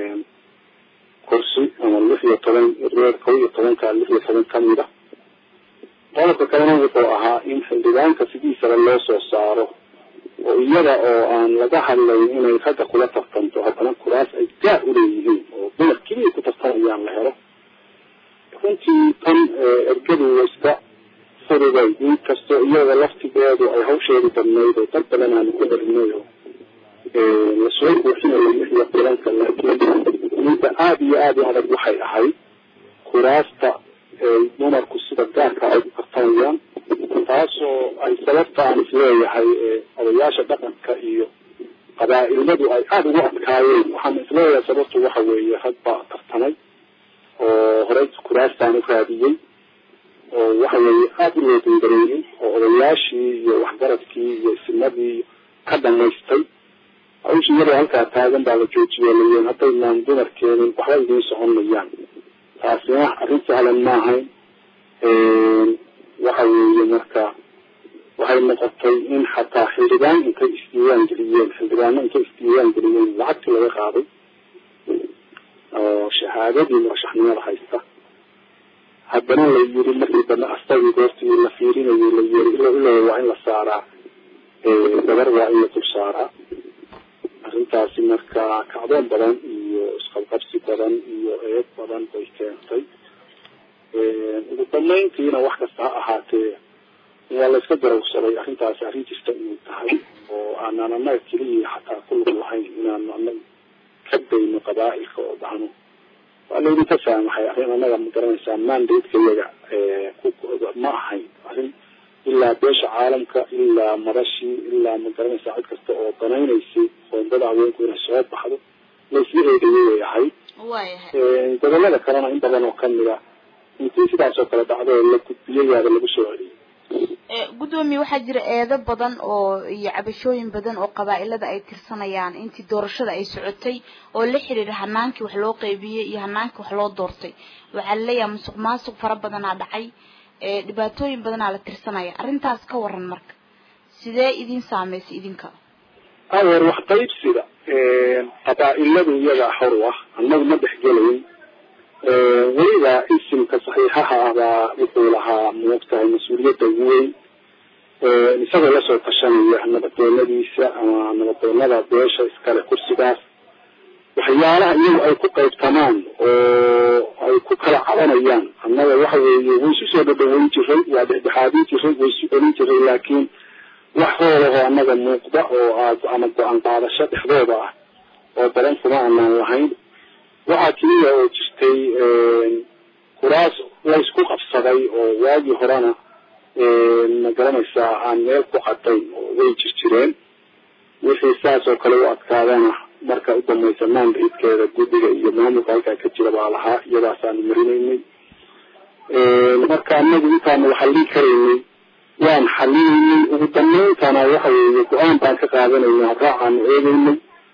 kursi ama lix iyo toban reer kow iyo tobanka lix iyo toban kamida qodobka kalena wuxuu ahaa in xildhibaanka sidiisaba loo soo saaro oo iyada oo aan laga hadlayn inay ragga kula tartanto haddana kuraas ay gaar uleeyihiin oo dumar keliya ku tartamayaan la helo runtii tan ergadu iska furugay inkastoo iyada laftigeedu ay hawsheedu badnayd oo dad badan aanu ku herinay oo lasoo buuxinayo lix iyo tobanka laakiin midda aada iyo aada u adag waxay ahayd kuraasta dumarku sida gaarka ay u tartamayaan taasoo ay sababta aan isleeyahay odayaasha dhaqanka iyo qabaa-ilmadu ay aada ugu adkaayeen waxaan isleeyahay sababtu waxa weeye rag baa tartamay oo horey kuraastaan u raadiyey oo waxa weeye aada u loo dangareeyey oo odayaashii iyo waxgaradkii iyo isimadii ka dhamaystay hawshii iyadoo halkaa taagan baa la joojiyey layeen haddaynaan dumar keenin waxba idiin socon mayaan taasina arrin sahlan ma ahayn waxa weeye marka waxay noqotay in xataa xildhibaan intay isdiiwaan geliyeen xildhibaano intay isdiiwaan geliyeen lacagtii laga qaaday oo shahaadadii murashaxnimada haysta haddana la yiri markii dambe astagii goortii la fiirinayay la yiri ilo ilo waa in la saaraa gabar waa in la dul saaraa arrintaasi marka kacdoon badan iyo isqabqabsi badan iyo eeg badan bay keentay ugu dambeyntiina wax kasta ha ahaatee waa la iska garawsaday arrintaasi arrin jirta inay tahay oo aanaan annaga keliya xataa ku lug lahayn inaanu annaga ka dayno qabaa'ilka oo dhahno waa laydinka saamaxay arrin annaga ma garanaysaa mandate-ka iyaga ma ahayn arrin ilaa beesha caalamka ilaa madashii ilaa ma garanaysaa cid kasta oo danaynaysay qoondada haweenku inay soo baxdo laysla eegayay way ahayd waayahay gobolada kalena in badan oo kamid a intii sidaas oo kale dhacdo oo la gudbiyayaaba lagu soo celiyay gudoomiye waxaa jira eedo badan oo iyo cabashooyin badan oo qabaa'ilada ay tirsanayaan intii doorashada ay socotay oo la xiriira hanaankii wax loo qeybiyey iyo hanaankii wax loo doortay waxaa laleeyahay musuq maasuq fara badanaa dhacay dhibaatooyin badanaa la tirsanaya arrintaas ka waran marka sidee idin saameysay idinka awer wax qaybsiga qabaa'iladu iyagaa xor u ah annagu ma dhexgelayn weliba isimka saxiixaha ah baa wuxuu lahaa moogtahay mas-uuliyadda ugu weyn isagoo lasoo tashanaya nabadoonadiisa ama nabadoonada beesha iskale kursigaas waxyaalaha iyagu ay ku qaybtamaan oo ay ku kala cabanayaan annaga waxa weeye way isu soo dhadhaweyn jiray waa dhexdhexaadin jiray way isu celin jiray laakiin wax hoolahoo annaga muuqda oo aad ama go-aan qaadasho dhexdooda ah oo badan kuma anaan lahayn waxaa keliya oo jirtay kuraas laysku qabsaday oo waagii horena ma garanaysaa aan meel ku cadayn oo way jir jireen wixii saas oo kale u adkaadana marka u dambaysa mandridkeeda guddiga iyo maamulka halkaa ka jira baa lahaa iyadaasaanu marinaynay marka anagu intaanu xallin karaynay waan xallinaynay ugu dambayntana waxa weeye go-aan baan ka qaadanaynay habraacaanu eegaynay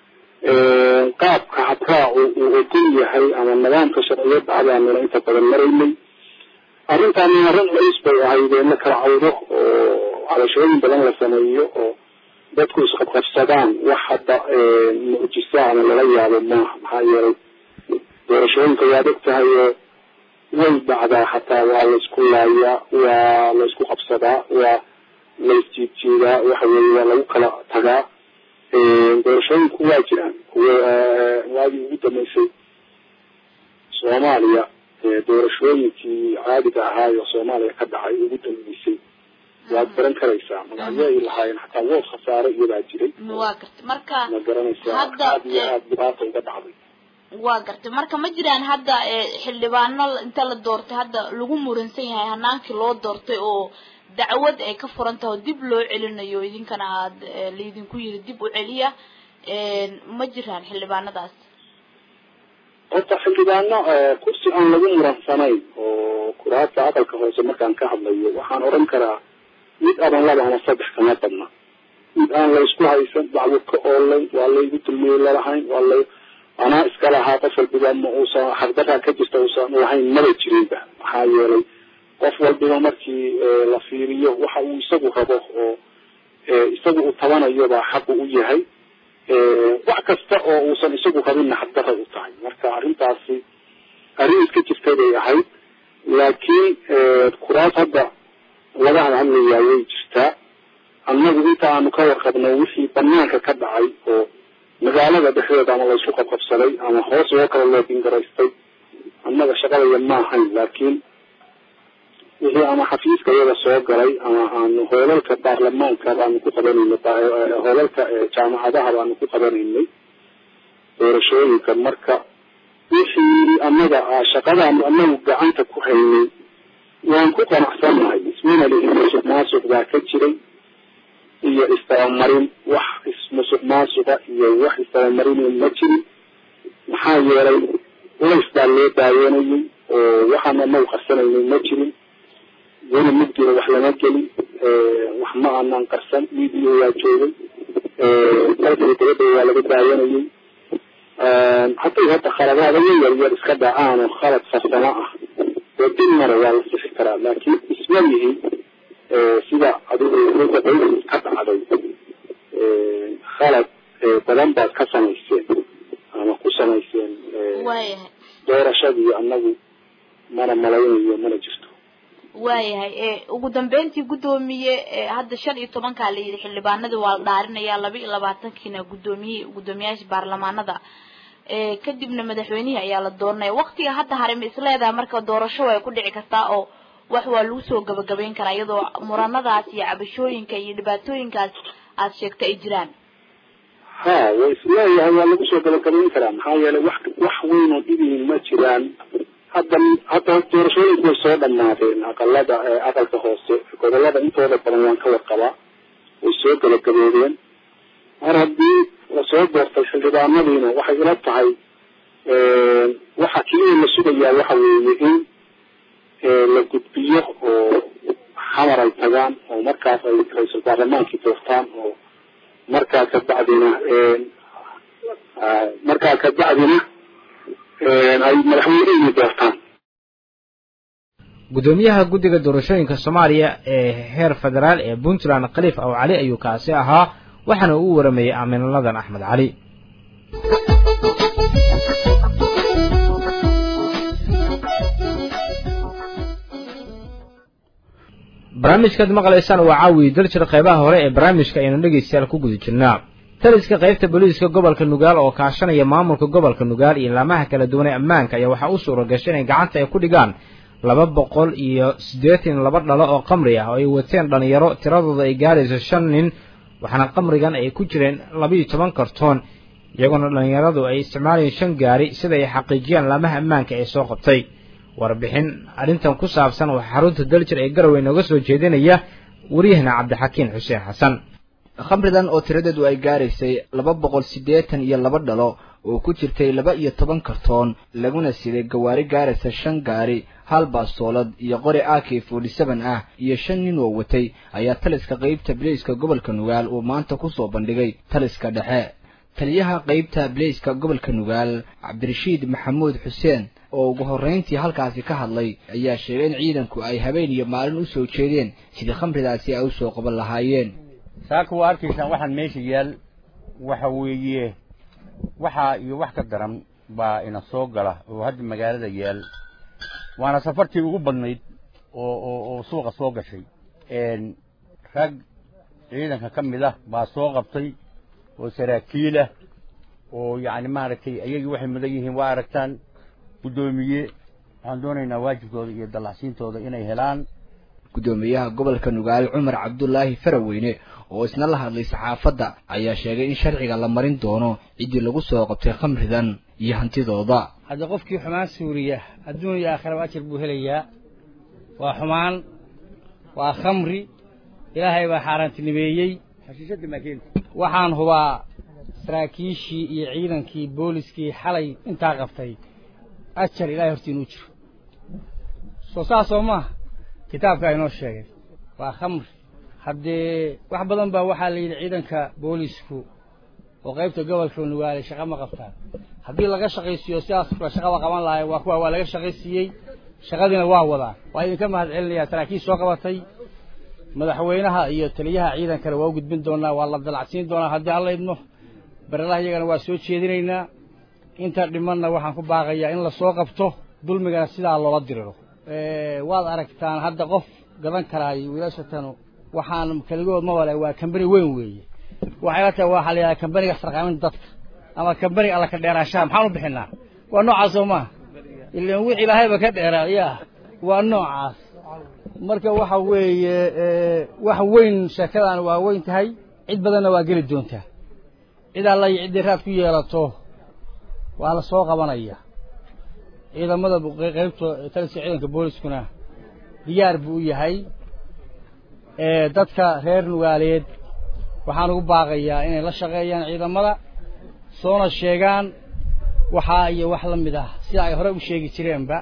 qaabka habraacu uu ogol yahay ama nidaamka sharciyadda adaanuna inta badan maraynay arrintaani arrin culus bay ahayd ee la kala cawdo oo cabashooyin badan la sameeyo oo dadku isqabqabsadaan wax hadda mucjisa ama lala yaabo maaha maxaa yeelay doorashooyinka waad og tahay oo way dhacdaa xataa waa laysku laayaa waa laysku qabsadaa waa laysjiidjiidaa waxa weeye waa lagu kala tagaa doorashooyinku waa jiraan kuwa waagii ugu dambeysay soomaaliya doorashooyinkii caadiga ahaay oo soomaaliya ka dhacay ugu dambeysay waad garan karaysaa magacyo ay lahaayeen xataa wood khasaare iyadaa jiray waa gartay marka ma garanaysaa hadda aad iyo aad dhibaata uga dhacday waa gartay marka ma jiraan hadda xildhibaano inta la doortay hadda lagu muransan yahay hanaankii loo doortay oo dacwad ay ka furan tahay oo dib loo celinayo idinkana aad laydinku yiri dib u celiya ma jiraan xildhibaanadaas horta xildhibaano kursi aan lagu muransanayn oo kuraasta aqalka hoose markaan ka hadlayo waxaan odhan karaa mid aban laba ama saddex kama badna mid aan laysku haysan dacwo ka oolay waa laygu dulmiyey lalahayn waa lay anaa iska lahaa qof walbiba ma uusan xaqdaraa ka jirta uusan lahayn maba jirinba maxaa yeelay qof walbiba markii la fiiriyo waxa uu isagu rabo oo isagu uu tabanayo baa xaqu u yahay wax kasta oo uusan isagu rabinna xaqdara u tahay marka arrintaasi arrin iska jirtay bay ahayd laakiin kuraas hadda laga hadhadlayaa way jirtaa annagu inta aanu ka warqabno wixii banaanka ka dhacay oo magaalada dhexdeeda ama laysku qabqabsaday ama hoos oo kale loo dingaraystay annaga shaqadaya ma ahayn laakiin wixii ama xafiiska iyada soo galay ama aanu hoolalka baarlamaanka baanu ku qabanaynay hoolalka jaamacadaha baanu ku qabanaynay doorashooyinka marka wixii annaga shaqadaanu annagu gacanta ku haynay waan ku qanacsannahay ismina lihi musuq maasuq baa ka jiray iyo istabamarin wax ismusuq maasuqa iyo wax istabamarin ma jirin maxaa yeelay ulays baa loo daawanayay oo waxaan anagu qarsanaynay ma jirin weli mugdiga wax lama gelin wax ma aanan qarsan media waa joogay dalkii dabadda waa laga daawanayay hadday hadda khaladaada yar yar iska dhacaan oo khalad farsamo ah oo dil mara waa la sixi karaa laakiin isma yihi sida adigu ka dhacday khalad badan baad ka samayseen ama ku samayseen waayahay doorashadii annagu mana malaynayo mana jirto waayahay ugu dambeyntii guddoomiye hadda shan iyo tobankaa la yidhi xildhibaanadii waa la dhaarinayaa laba iyo labaatankiina guddoomiye guddoomiyaasha baarlamaanada kadibna madaxweynihii ayaa la dooranaya waktiga hadda hare ma isleedahay marka doorasho way ku dhici kartaa oo wax waa lagu soo gabagabayn karaa iyadoo muranadaas iyo cabashooyinka iyo dhibaatooyinkaas aad sheegtay ay jiraan ha way isleeyahay waa lagu soo gabagabayn karaa maxaa yeelay wax wax weyn oo dhibihin ma jiraan hadda hadda doorashooyinku way soo dhamaadeen aqalada aqalka hoose gobolada intooda badan waan ka warqabaa way soo gabagaboodeen mar haddii lasoo doortay xildhibaanadiina waxay ila tahay waxa keliya la sugayaa waxa weeye in la gudbiyo oo xamar ay tagaan oo markaas ay ra-iisul baarlamaankii doortaan oo markaa kabacdina markaa kabacdina ay madaxweynihii doortaan gudoomiyaha guddiga doorashooyinka soomaaliya ee heer federaal ee puntland khaliif aw cali ayuu kaasi ahaa waxaana uu waramayey aaminladan axmed cali barnaamijkaad maqlaysaan waa caawi daljir qaybaha hore ee barnaamijka aynu dhegaystayaal ku guda jirnaa taliska qaybta booliiska gobolka nugaal oo kaashanaya maamulka gobolka nugaal iyo laamaha kala duwan ee ammaanka ayaa waxaa u suura gashay inay gacanta ay ku dhigaan laba boqol iyo siddeetan laba dhalo oo qamri ah oo ay wateen dhalinyaro tiradooda ay gaarayso shan nin waxaana qamrigan ay ku jireen labaiyo toban kartoon iyagoona dhalinyaradu ay isticmaalayeen shan gaari sida ay xaqiijiyaan laamaha ammaanka ee soo qabtay warbixin arrintan ku saabsan waxaa xarunta daljir ee garowe nooga soo jeedinaya waryahana cabdixakiin xuseen xasan khamridan oo tiradeedu ay gaaraysay laba boqol siddeetan iyo laba dhalo oo ku jirtay laba iyo toban kartoon laguna siday gawaari gaaraysa shan gaari hal baastoolad iyo qori a k forty seven ah iyo shan nin oo watay ayaa taliska qaybta bilayska gobolka nugaal uu maanta kusoo bandhigay taliska dhexe taliyaha qaybta bilayska gobolka nugaal cabdirashiid maxamuud xuseen oo ugu horrayntii halkaasi ka hadlay ayaa sheegay in ciidanku ay habeen iyo maalin u soo jeedeen sidii khamridaasi ay u soo qaban lahaayeen saaka waa arkaysaan waxaan meesha yaal waxa weeye waxaa iyo wax ka daran baa ina soo gala oo hadda magaalada yaal waana safartii ugu badnayd oo oo oo suuqa soo gashay rag ciidanka ka mid ah baa soo qabtay oo saraakiil ah oo yacni maaragtay ayagii waxay mudan yihiin waa aragtaan guddoomiye waxaan doonaynaa waajibkooda iyo dallacsiintooda inay helaan guddoomiyaha gobolka nugaal cumar cabdulaahi faraweyne oo isna la hadlay saxaafadda ayaa sheegay in sharciga la marin doono ciddii lagu soo qabtay khamridan iyo hantidooda hadda qofkii xumaan suuriya adduun iyo aakhiraba ajar buu helayaa waa xumaan waa khamri ilaahay baa xaaraantinimeeyey waxaan hubaa saraakiishii iyo ciidankii booliskii xalay intaa qabtay ajar ilahay hortii inuu jiro soo saas oo maaha kitaabka inoo sheegay waa khamri haddee wax badan baa waxaa la yidhi ciidanka boolisku oo qaybta gobolka nugaale shaqa ma qabtaan haddii laga shaqaysiiyo sidaas kula shaqaba qaban lahay waa kuwa waa laga shaqaysiiyey shaqadiina waa wadaan waa idinka mahad celinayaa saraakiil soo qabatay madaxweynaha iyo taliyaha ciidankana waa u gudbin doonaa waa la dalacsiin doonaa haddii alla idmo barelaha iyagana waa soo jeedinaynaa inta dhimanna waxaan ku baaqayaa in lasoo qabto dulmigana sidaa loola diriro waad aragtaan hadda qof gadan karaayo wiilashatan waxaan keligood ma wale waa kambani weyn weeye waxay la tahay waxaa la yidhaha kambaniga sarqaaminta dadka ama kambaniga alla ka dheeraanshaha maxaan u bixinaa waa noocaas oo maaha ilan wix ilaahayba ka dheeraa ya waa noocaas marka waxa weeye wax weyn sheekadan waa weyn tahay cid badanna waa geli doontaa cid alla iyo ciddii raad ku yeelato waa la soo qabanaya ciidamada qaybta taliska ciidanka booliskuna diyaar buu u yahay dadka reer nugaaleed waxaan ugu baaqayaa inay la shaqeeyaan ciidamada soona sheegaan waxaa iyo wax la mid ah sida ay hore u sheegi jireenba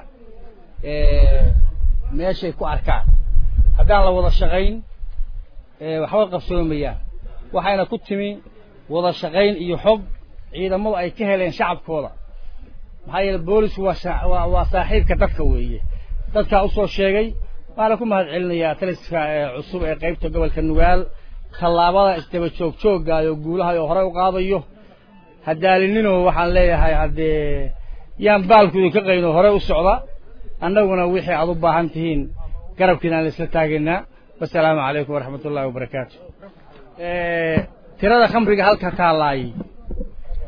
meeshay ku arkaan haddaan la wada shaqayn waxba qabsoomayaan waxayna ku timi wada shaqayn iyo xog ciidamadu ay ka heleen shacabkooda maxaa yeele boolisku waa waa saaxiibka dadka weeye dadkaa usoo sheegay waana ku mahad celinayaa taliska cusub ee qaybta gobolka nugaal tallaabada isdaba joog joogaayo guulaha oo horey u qaadayo hadaalinino waxaan leeyahay haddee yaan baalku idinka qayno horey u socda annaguna wixii aad u baahan tihiin garabkiina aan isla taagaynaa wasalaamu calaykum waraxmat ullahi wabarakaatu tirada khamriga halka taalaay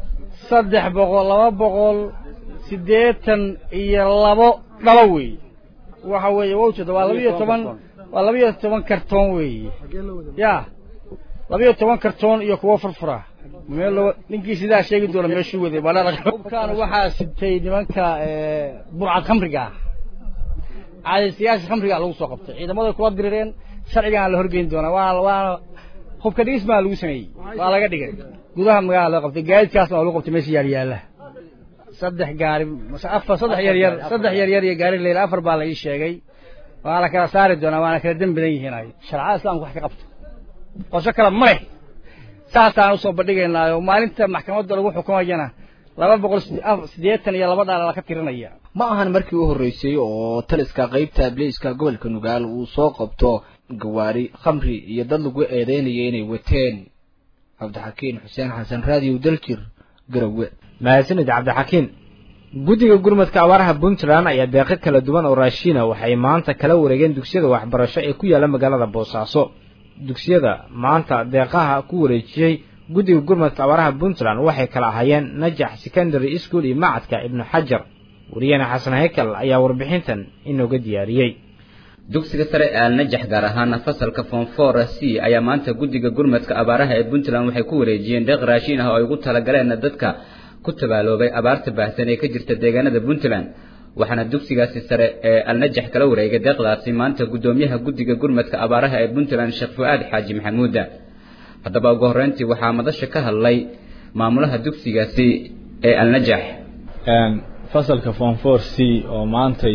saddex boqol laba boqol siddeetan iyo labo dhalo weeye waxa weeye wowjada waa labiyo toban waa labiyo toban kartoon weeye ya labiyo toban kartoon iyo kuwo furfura meel loo ninkii sidaa sheegi doona meeshuu waday baadhaqubkaan waxaa sitay nimanka burcad khamriga ah caadaystayaasha khamriga lagu soo qabtay ciidamada kula dirireen sharcigaan la horgeyn doonaa waana waana hubka dhigis baa lagu sameeyey waa laga dhigay gudaha magaalada loo qabtay gaadiidkaasna waa lagu qabtay meesha yaal yaala saddex gaari afar saddex yar yar saddex yar yar iyo gaari leyla afar baa la ii sheegay waa la kala saari doonaa waana kala dem badan yihiin ay sharcada islaamka wax ka qabto qorsho kale ma leh saasaan usoo bandhigaynaayo maalinta maxkamadda lagu xukumayana laba boqol siddeetan iyo laba dhaala laka tirinaya ma ahan markii u horreysay oo taliska qaybta abliiska gobolka nugaal uu soo qabto gawaari khamri iyo dad lagu eedeynaya inay wateen cabdixakiin xuseen xasan raadiyow daljir garowe mahadsanid cabdixakiin guddiga gurmadka abaaraha puntland ayaa deeqo kala duwan oo raashiina waxay maanta kala wareegeen dugsiyada waxbarasho ee ku yaalla magaalada boosaaso dugsiyada maanta deeqaha ku wareejiyey guddiga gurmadka abaaraha puntland waxay kala ahaayeen najax secondary school iyo macadka ibnu xajar wariyahena xasan heykal ayaa warbixintan inooga diyaariyey dugsiga sare ee alnajax gaar ahaan fasalka fonfor c ayaa maanta guddiga gurmadka abaaraha ee puntland waxay ku wareejiyeen deeq raashiin ah oo ay ugu talagaleen dadka ku tabaaloobay abaarta baahsan ee ka jirta deegaanada puntland waxaana dugsigaasi sare ee alnajax kala wareegay deeqdaasi maanta guddoomiyaha guddiga gurmadka abaaraha ee puntland sheekh fu-aad xaaji maxamuuda haddaba ugu horreyntii waxaa madasha ka hadlay maamulaha dugsigaasi ee alnajax fasalka fonfor c oo maantay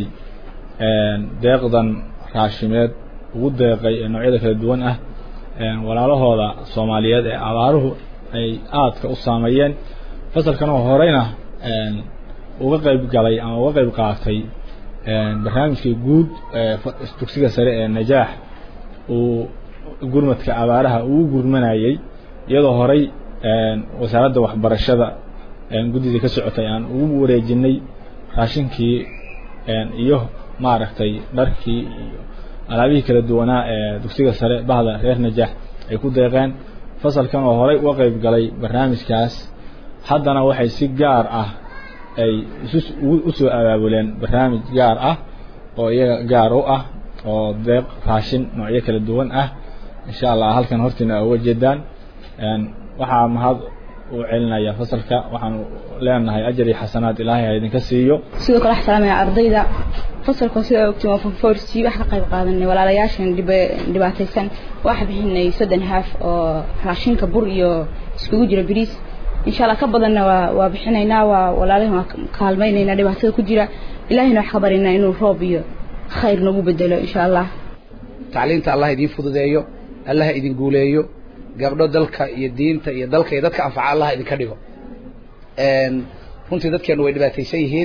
deeqdan raashimeed ugu deeqay ee noocyada kala duwan ah walaalahooda soomaaliyeed ee abaaruhu ay aadka u saameeyeen fasalkan oo horeyna uga qayb galay ama uga qayb qaatay barnaamijkii guud dugsiga sare ee najaax uu gurmadka abaaraha ugu gurmanayey iyadoo horey wasaaradda waxbarashada guddidii ka socotay aan ugu wareejinay raashinkii iyo maaragtay dharkii iyo alaabihii kala duwanaa ee dugsiga sare bahda reer najaax ay ku deeqeen fasalkan oo horey uga qayb galay barnaamijkaas haddana waxay si gaar ah ay usoo abaabuleen barnaamij gaar ah oo iyaga gaar u ah oo deeq raashin noocyo kala duwan ah insha allah halkan hortiina uga jeedaan waxaa mahad u celinaya fasalka waxaan leenahay ajar iyo xasanaad ilaahay ha idinka siiyo sidoo kale waxaa salaamaya ardayda fasalka sida ogtiin waa fonforsi wax ka qayb qaadanay walaalayaashan dhibaataysan waxaa bixinay soddon haaf oo raashinka bur iyo iskugu jira bariis insha allah ka badanna waa waa bixinaynaa waa walaalahan waa kaalmaynaynaa dhibaatada ku jira ilaahayna wax ka barinaa inuu roob iyo khayr nagu bedelo insha allah tacliinta allah idiin fududeeyo allah idin guuleeyo gabdho dalka iyo diinta iyo dalka iyo dadka anfaca allah idinka dhigo runtii dadkeenu way dhibaataysan yihiin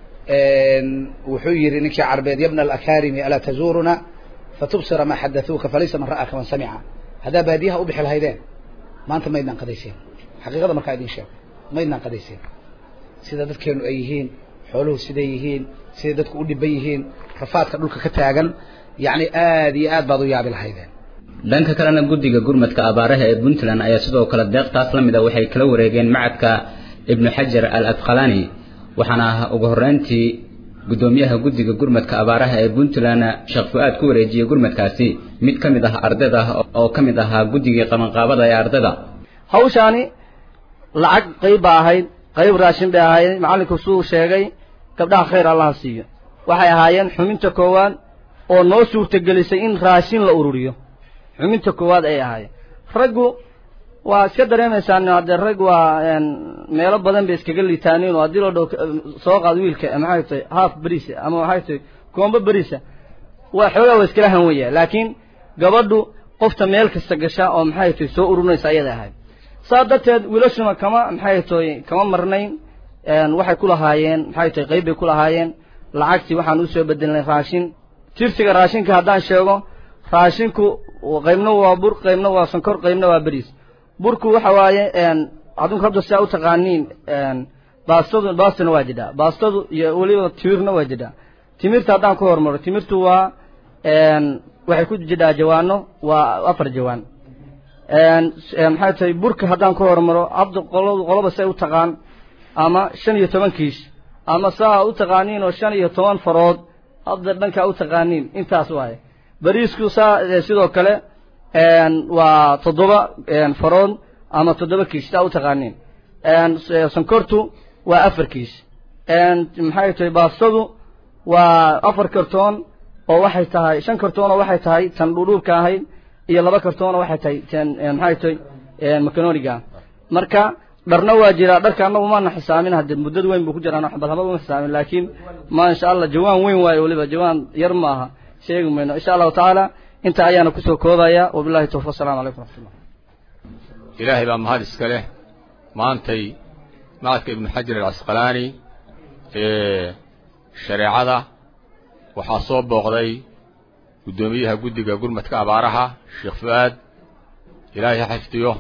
wuxuu yidhi ninkii carbeed yabna alakarimi alaa tazuuruna fatubsira maa xadathuuka falaysa man ra'aka man samica haddaa baadiyaha u bixi lahaydeen maanta maydnaan qadayseen xaqiiqada markaa idin sheego maydnaan qadayseen sida dadkeenu ay yihiin xooluhu siday yihiin siday dadku u dhiban yihiin rafaadka dhulka ka taagan yacni aad iyo aad baad u yaabi lahaydeen dhanka kalena guddiga gurmadka abaaraha ee puntland ayaa sidoo kale deeqtaas la mid a waxay kala wareegeen macadka ibnu xajar al adqalani waxaana ugu horreyntii guddoomiyaha guddiga gurmadka abaaraha ee puntland sheekh fu-aad ku wareejiyey gurmadkaasi mid ka mid ah ardayda oo ka mid ahaa guddigii qabanqaabada ee ardayda hawshaani lacag qayb baa ahayd qayb raashin bay ahayd macallinku suu sheegay gabdhaha khayr allaha siiyo waxay ahaayeen xuminta koowaad oo noo suurtagelisay in raashin la ururiyo xuminta koowaad ay ahaayeen raggu waa iska dareemaysaan haddee rag waa meelo badan bay iskaga liitaaniin oo haddii loo dhow soo qaad wiilka maxay tahay haaf beriisa ama waxay tahay koombo beriisa waa xoogaa waa iskala hanwaya laakiin gabadhu qofta meel kasta gasha oo maxay tahay soo ururinaysa ayaday ahayd saa darteed wiilashuna kama maxay tahay kama marnayn waxay ku lahaayeen maxay tahay qayb bay ku lahaayeen lacagtii waxaan usoo bedelnay raashin tirsiga raashinka haddaan sheego raashinku qaybna waa bur qaybna waa sonkor qaybna waa beriis burku waxa waaye adunku hadda sidaa u taqaaniin baastadu baastana waa jidhaa baastadu iyo weliba timirna waa jidhaa timirta haddaan ku hormaro timirtu waa waxay ku jidhaa jawaano waa afar jawaan maxay tahay burka haddaan ku hormaro hadda qoladu qoloba say u taqaan ama shan iyo toban kiish ama saa u taqaaniin oo shan iyo toban farood hadda dhankaa u taqaaniin intaas waaye bariisku saa sidoo kale waa toddoba farood ama toddoba kiish saa u taqaaniin sonkortu waa afar kiish maxay tahay baastadu waa afar kartoon oo waxay tahay shan kartoon oo waxay tahay tan dhudhuubka ahayd iyo laba kartoon oo waxay tahay tan maxay tahay macanoniga marka dharna waa jiraa dharka annagu maana xisaamin hadde muddad weyn buu ku jiraa bal haba uma xisaamin laakiin ma insha allah jawaan weyn waayo weliba jawaan yar maaha sheegi mayno insha allahu tacaala inta ayaana kusoo koobaya wabillahi tawfiq assalamu calaykum waraxmatullah ilaahay baa mahad iska leh maantay macadka ibnu xajar alcasqalaani ee shareecada waxaa soo booqday guddoomiyaha guddiga gurmadka abaaraha sheekh fu-aad ilaahay ha xifdiyo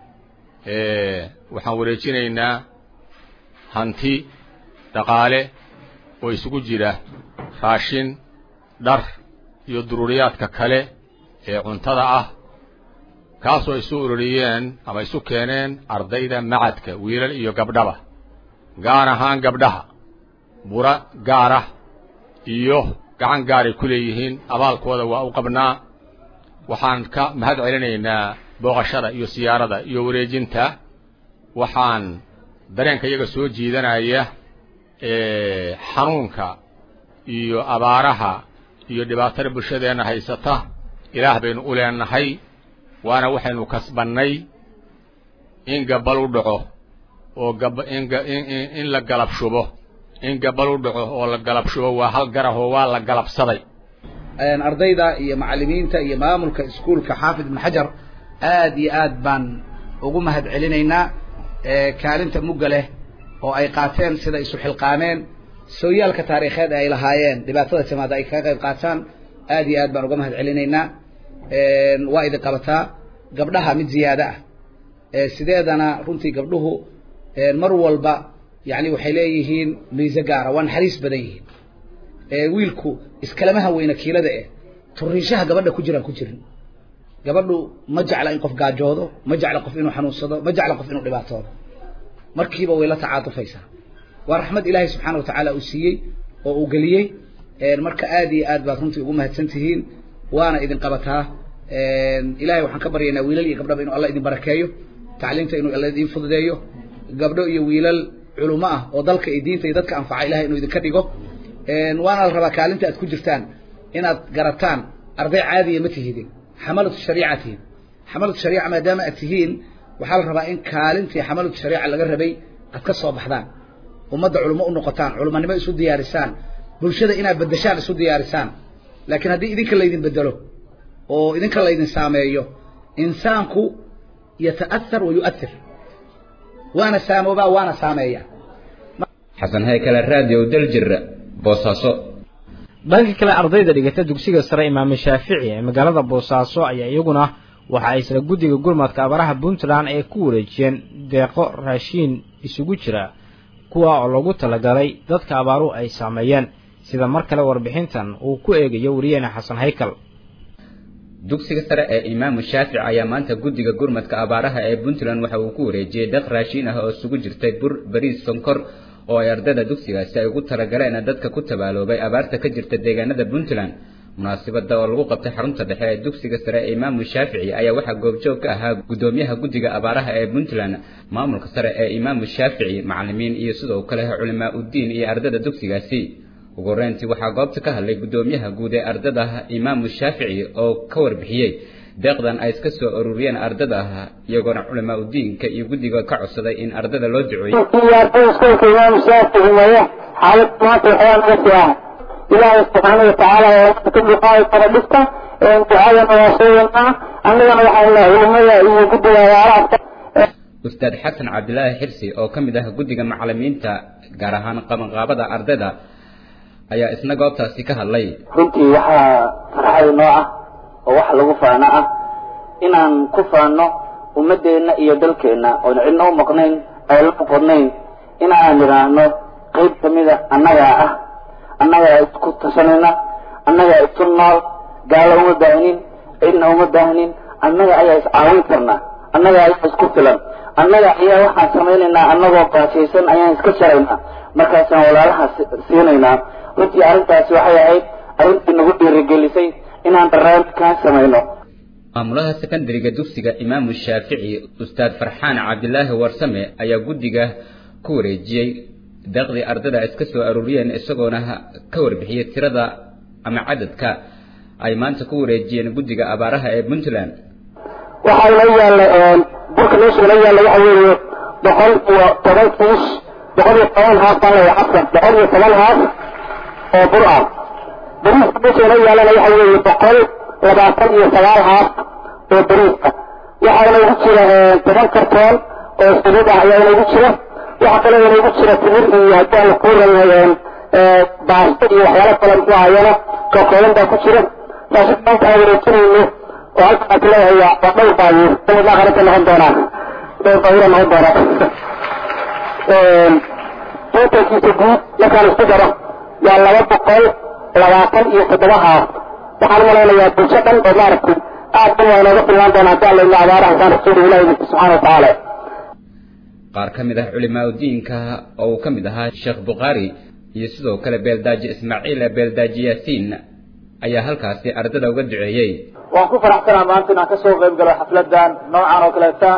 waxaan wareejinaynaa hanti dhaqaale oo isugu jira raashin dhar iyo duruuriyaadka kale ee cuntada ah kaasoo isu ururiyeen ama isu keeneen ardayda macadka wiilal iyo gabdhaba gaar ahaan gabdhaha bura gaarah iyo gacan gaaray ku leeyihiin abaalkooda waa u qabnaa waxaan ka mahad celinaynaa booqashada iyo siyaarada iyo wareejinta waxaan dareenka iyaga soo jiidanaya xanuunka iyo abaaraha iyo dhibaatada bulshadeenna haysata ilaah baynu u leenahay waana waxaynu kasbannay in gabal u dhaco oo gab in la galab shubo in gabal u dhaco oo la galab shubo waa hal garahoo waa la galabsaday ardayda iyo macallimiinta iyo maamulka iskuulka xaafid ibn xajar aad iyo aad baan ugu mahad celinaynaa kaalinta mugga leh oo ay qaateen sida isu xilqaameen sooyaalka taariikheed ay lahaayeen dhibaatada timaada ay kaga qayb qaataan aad iyo aad baan uga mahad celinaynaa waa idin qabataa gabdhaha mid ziyaado ah sideedana runtii gabdhuhu mar walba yani waxay leeyihiin miise gaara waa naxariis badan yihiin wiilku iskalamaha weyna kiilada eh turiishaha gabadha ku jiraan ku jirin gabadhu ma jecla in qof gaajoodo ma jecla qof inuu xanuunsado ma jecla qof inuu dhibaatoodo markiiba way la tacaatufaysaa waa raxmad ilaahay subxaana watacaala uu siiyey oo uu geliyey marka aad iyo aad baad runtii ugu mahadsan tihiin waana idin qabataa ilahay waxaan ka baryaynaa wiilal iyo gabdhaba inuu alla idin barakeeyo tacliimta inuu alla idin fududeeyo gabdho iyo wiilal culumo ah oo dalka iyo diinta iyo dadka anfaca ilahay inuu idinka dhigo waana la rabaa kaalinta aad ku jirtaan inaad garataan arday caadiya ma tihidin xamalatu shariica tihin xamalatu shariica maadaama aad tihiin waxaa la rabaa in kaalintii xamalatu shariica laga rabay aad ka soo baxdaan ummadda culimo u noqotaan culumanimo isu diyaarisaan bulshada inaad bedeshaan isu diyaarisaan laakiin haddii idinka laydin bedelo oo idinka laydin saameeyo insaanku yata'athar wa yu'athir waana saamoobaa waana saameeya xasan haykale raadiyo daljir boosaaso dhanka kale ardayda dhigata dugsiga sare imaame shaafici ee magaalada boosaaso ayaa iyaguna waxa ay isla guddiga gurmadka abaraha puntland ee ku wareejiyeen deeqo raashiin isugu jira kuwa oo lagu talagalay dadka abaaruhu ay saameeyeen sida mar kale warbixintan uu ku eegayo wariyeene xasan haykal dugsiga sare ee imaamu shaafic ayaa maanta guddiga gurmadka abaaraha ee puntland waxa uu ku wareejiyey deeq raashiin ah oo isugu jirtay bur bariis sonkor oo ay ardayda dugsigaasi ay ugu talagaleen dadka ku tabaaloobay abaarta ka jirta deegaanada puntland munaasabada oo lagu qabtay xarunta dhexe ee dugsiga sare ee imaamu shaafici ayaa waxaa goobjoog ka ahaa guddoomiyaha guddiga abaaraha ee puntland maamulka sare ee imaamu shaafici macallimiin iyo sidoo kale culimaa uddiin iyo ardayda dugsigaasi ugu horreyntii waxaa goobta ka hadlay guddoomiyaha guud ee ardada imaamu shaafici oo ka warbixiyey deeqdan ay iska soo ururiyeen ardada iyagoona culimaa udiinka iyo guddiga ka codsaday in ardada loo duceeyo iskuulka imaamu shaafici weeye xaalad maanta waxbaa naga sii ah ilaahay subxaana watacaala ee ka duqaayi kara dhibka ducadana waa sheegaynaa annagana waxaan lehay culimada iyo guddiga abaaraha ustaad xasan cabdilaahi xirsi oo ka mid ah guddiga macallimiinta gaar ahaan qabanqaabada ardayda ayaa isna goobtaasi ka hadlay runtii waxaa farxad noo ah oo wax lagu faano ah inaan ku faano ummadeenna iyo dalkeenna oon cidna u maqnayn ay la noqonayn in aan idhaahno qayb kamida annagaa ah annagaa isku tashanayna annagaa isu nool gaalo uma baahnin cidna uma baahnin annaga ayaa iscaawin karna annaga ayaa isku filan annaga ayaa waxaan samaynaynaa annagoo baajaysan ayaan iska jaraynaa markaasaan walaalaha siinaynaa runtii arrintaasi waxay ahayd arrintii nagu dhiirigelisay inaan barnaamijkan samayno maamulaha sekondariga dugsiga imaamu shaafici ustaad farxaan cabdilaahi warsame ayaa guddiga ku wareejiyey deeqdii ardada iska soo aruuriyeen isagoona ka warbixiyey tirada ama cadadka ay maanta ku wareejiyeen guddiga abaaraha ee puntland waxaa inoo yaalla burka meesha inoo yaalla waxa weeye boqol iyo toban kiish boqol iyo toban haaf baan leeyahay xasan boqol iyo toban haaf oo bur ah bariiska meesha inoo yaallana waxa weeye boqol labaatan iyo sagaal haaf oo bariiska waxaana igu jira toban kartoon oo saliid ah ayaa inoogu jira waxaa kaloo inoogu jira timir iyo haddii aan ku ranay baasto iyo waxyaalo kale muxuu ahayana kakooban baa ku jira raashin maanta aan wareejinayno oo halkaas leeyahay waa dhowr baabuur sanad aakhirata noqon doonaa dhowr baabuura noqon doonaa totalkiisa guud markaan isku daro waa laba boqol labaatan iyo toddoba haaf waxaan malaynayaa bulsho dhan oo maaragtay aad dhan waa inooga filnaan doonaa haddii alla ina abaaraha saan rasuulu ilahi subxaana watacaala qaar ka mid ah culimaa diinka oo uu ka mid ahaa sheekh bukhaari iyo sidoo kale beeldaaji ismaaciil beeldaaji yaasiin ayaa halkaasi ardada uga duceeyey waan ku faraxsanaa maanta inaan kasoo qayb galo xafladan noocan oo kaleeta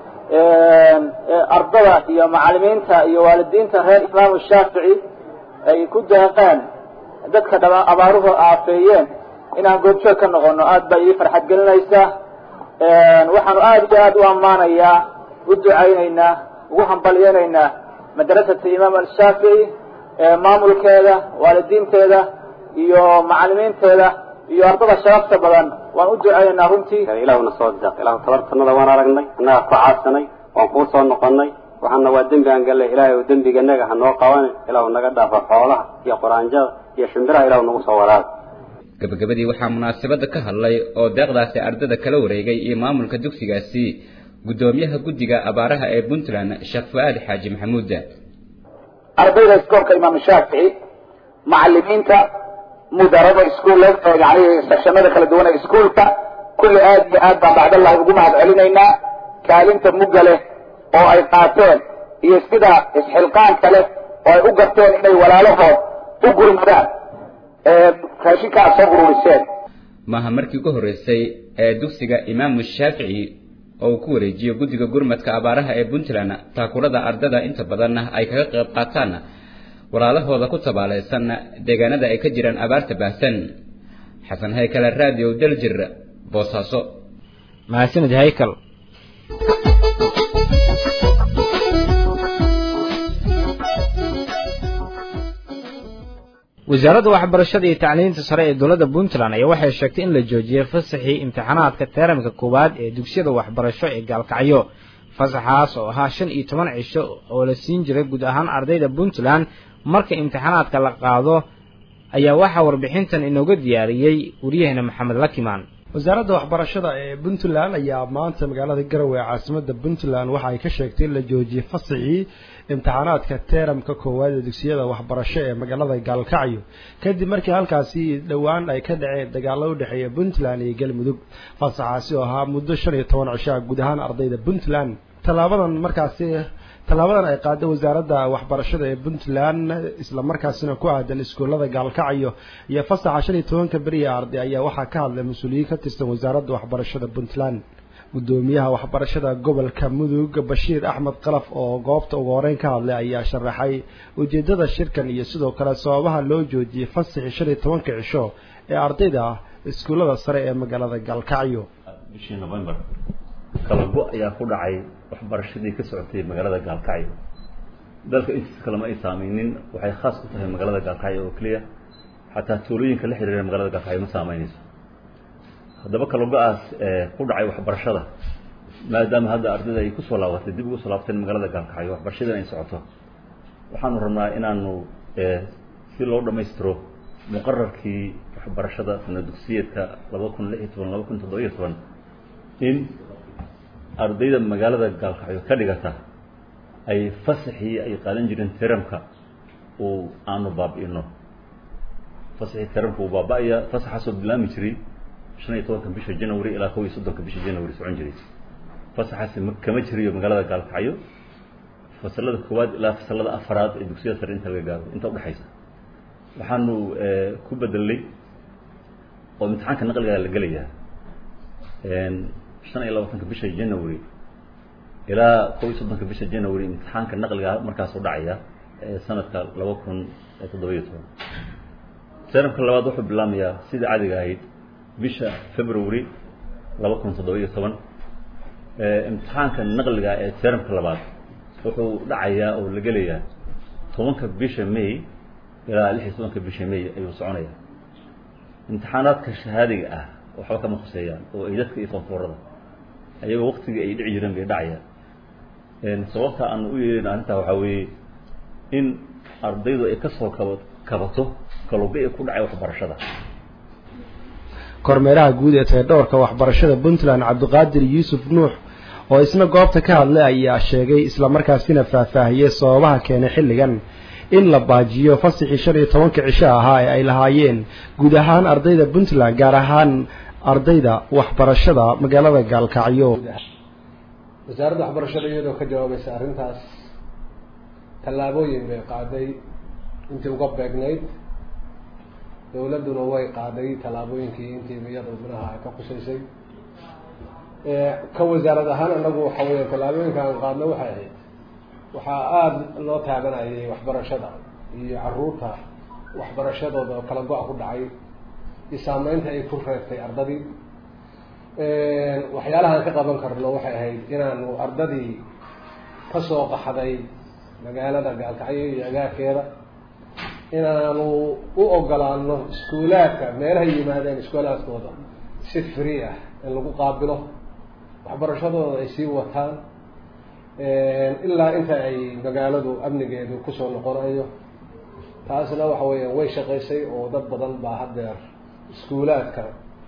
ardada iyo macalimiinta iyo waalidiinta reer imaamu shaafici ay ku deeqeen dadka dhama abaaruhu aafeeyeen inaan goobjoog ka noqono aad baa ii farxad gelinaysa waxaanu aad iyo aad u ammaanayaa u ducaynaynaa ugu hambalyeynaynaa madrasata imaam ashaafici maamulkeeda waalidiinteeda iyo macalimiinteeda iyo ardada sharafta badan waan u duceynaynaa runtii ilaahuna soo deeq ilahu tabartanada waan aragnay annagaa ku caadsanay waan kuu soo noqonay waxaana waa dembi aan gallay ilaahay ou dembiganaga ha noo qabanin ilaahu naga dhaafa xoolaha iyo quraanjada iyo shimbiraha ilahu nagu soo waraada gabagabadii waxaa munaasabada ka hadlay oo deeqdaasi ardada kala wareegay iyo maamulka dugsigaasi guddoomiyaha guddiga abaaraha ee puntland sheekh fu-aad xaaji maxamuud ardayda iskoolka imaam shaafici macalimiinta mudarada iskuullada yani sekshanada kala duwan ee iskuulka kulli aad iyo aad baan bacdallahi ugu mahad celinaynaa kaalinta mugga leh oo ay qaateen iyo sida isxilqaanka leh oo ay u garteen inay walaalahood u gurmadaan raashinka aad soo ururiseen maaha markii ugu horreysay ee dugsiga imaamu shaafici oo uu ku wareejiyo guddiga gurmadka abaaraha ee puntland taakurada ardada inta badanna ay kaga qayb qaataan walaalahooda ku tabaalaysan deegaanada ay ka jiraan abaarta baahsan xasan haykale radio daljir boosaaso mahadsanid haykal wasaaradda waxbarashada iyo tacliinta sare ee dowladda puntland ayaa waxay sheegtay in la joojiyey fasaxii imtixaanaadka teeramka koowaad ee dugsiyada waxbarasho ee gaalkacyo fasaxaas oo ahaa shan iyo toban cisho oo la siin jiray guud ahaan ardayda puntland marka imtixaanaadka la qaado ayaa waxaa warbixintan inooga diyaariyey waryaheena maxamed lakimaan wasaaradda waxbarashada ee puntland ayaa maanta magaalada garowe ee caasimadda puntland waxa ay ka sheegtay in la joojiyey fasixii imtixaanaadka teeramka koowaad ee dugsiyada waxbarasho ee magaalada gaalkacyo kadib markii halkaasi dhowaan ay ka dhaceen dagaalo u dhexeeya puntland iyo galmudug fasaxaasi oo ahaa muddo shan iyo toban cishaa guud ahaan ardayda puntland tallaabadan markaasi tallaabadan ay qaaday wasaaradda waxbarashada ee puntland isla markaasina ku aadan iskuullada gaalkacyo iyo fasaxa shan iyo tobanka beriya arday ayaa waxaa ka hadlay mas-uuliyiin ka tirsan wasaaradda waxbarashada puntland guddoomiyaha waxbarashada gobolka mudug bashiir axmed qalaf oo goobta ugu horeyn ka hadlay ayaa sharaxay ujeedada shirkan iyo sidoo kale sababaha loo joojiyey fasaxii shan iyo tobanka cisho ee ardayda iskuullada sare ee magaalada gaalkacyo bishii november kala go ayaa ku dhacay waxbarashadii ka socotay magaalada gaalkacyo dalka intiisa kalema ay saameynin waxay khaas ku tahay magaalada gaalkacyo oo keliya xataa tuulooyinka la xiriira magaalada gaalkacyo ma saameynayso haddaba kala go-aas ku dhacay waxbarashada maadaama hadda ardayda ay kusoo laabatay dib ugu soo laabateen magaalada gaalkacyo waxbarashadan ay socoto waxaanu rabnaa inaanu si loo dhammaystiro muqararkii waxbarashada sana dugsiyeedka laba kun lix iyo toban laba kun toddoba iyo toban in ardayda magaalada gaalkacyo ka dhigata ay fasaxii ay qaadan jireen teramka uu aanu baabi'ino fasaxii teramka uu baaba-aya fasaxaasoo bilaami jiray shan iyo tobanka bisha january ilaa kow iyo soddonka bisha january socon jiray fasaxaasi kama jiriyo magaalada gaalkacyo fasalada koowaad ilaa fasalada afaraad ee dugsiyada sare inta laga gaaro inta udhexaysa waxaanu ku bedelnay oo imtixaanka naqliga la gelayaa shan iyo labaatanka bisha january ilaa kob iyo soddonka bisha january imtixaanka naqliga markaas u dhacaya sanadka laba kun toddobiyo toban sanadka labaad wuxuu bilaamayaa sidii cadiga ahayd bisha february laba kun toddobiyo toban imtixaanka naqliga ee termka labaad wuxuu dhacayaa oo la gelayaa tobanka bisha may ilaa lix iyo tobanka bisha may ayuu soconayaa imtixaanaadka shahaadiga ah waxba kama khuseeyaan oo ay dadka iyo koonfurada ayagoo waktigii ay dhici jireen bay dhacayaan sababta aan u yeelin arrintaa waxaa weeye in ardaydu ay kasoo kaba kabato kalubi ay ku dhacay waxbarashada kormeeraha guud ee tayadhowrka waxbarashada puntland cabdiqaadir yuusuf nuux oo isna goobta ka hadlay ayaa sheegay islamarkaasina faahfaahiyey sababaha keenay xilligan in la baajiyo fasaxii shan iyo tobanka cisho ahaa ee ay lahaayeen guud ahaan ardayda puntland gaar ahaan ardayda waxbarashada magaalada gaalkacyo wasaaradda waxbarashada iyadoo ka jawaabaysa arrintaas tallaabooyin bay qaaday intii uga beegnayd dawladduna way qaaday tallaabooyinkii intii iyada minaha ay ka khusaysay ka wasaarad ahaan anagu waxa weya tallaabooyinka aan qaadno waxay ahayd waxaa aada loo taabanayay waxbarashada iyo caruurta waxbarashadooda oo kala go-a ku dhacay iyo saameynta ay ku reebtay ardadii waxyaalahaan ka qaban karno waxay ahayd inaanu ardadii kasoo qaxday magaalada gaalkacyo iyo agaarkeeda inaanu u ogolaano iskuulaadka meelahay yimaadeen iskuulaadkooda si free ah in lagu qaabilo waxbarashadooda ay sii wataan ilaa inta ay magaaladu amnigeedu kusoo noqonayo taasna waxa weeyaan way shaqaysay oo dad badan baa haddeer iskuulaadka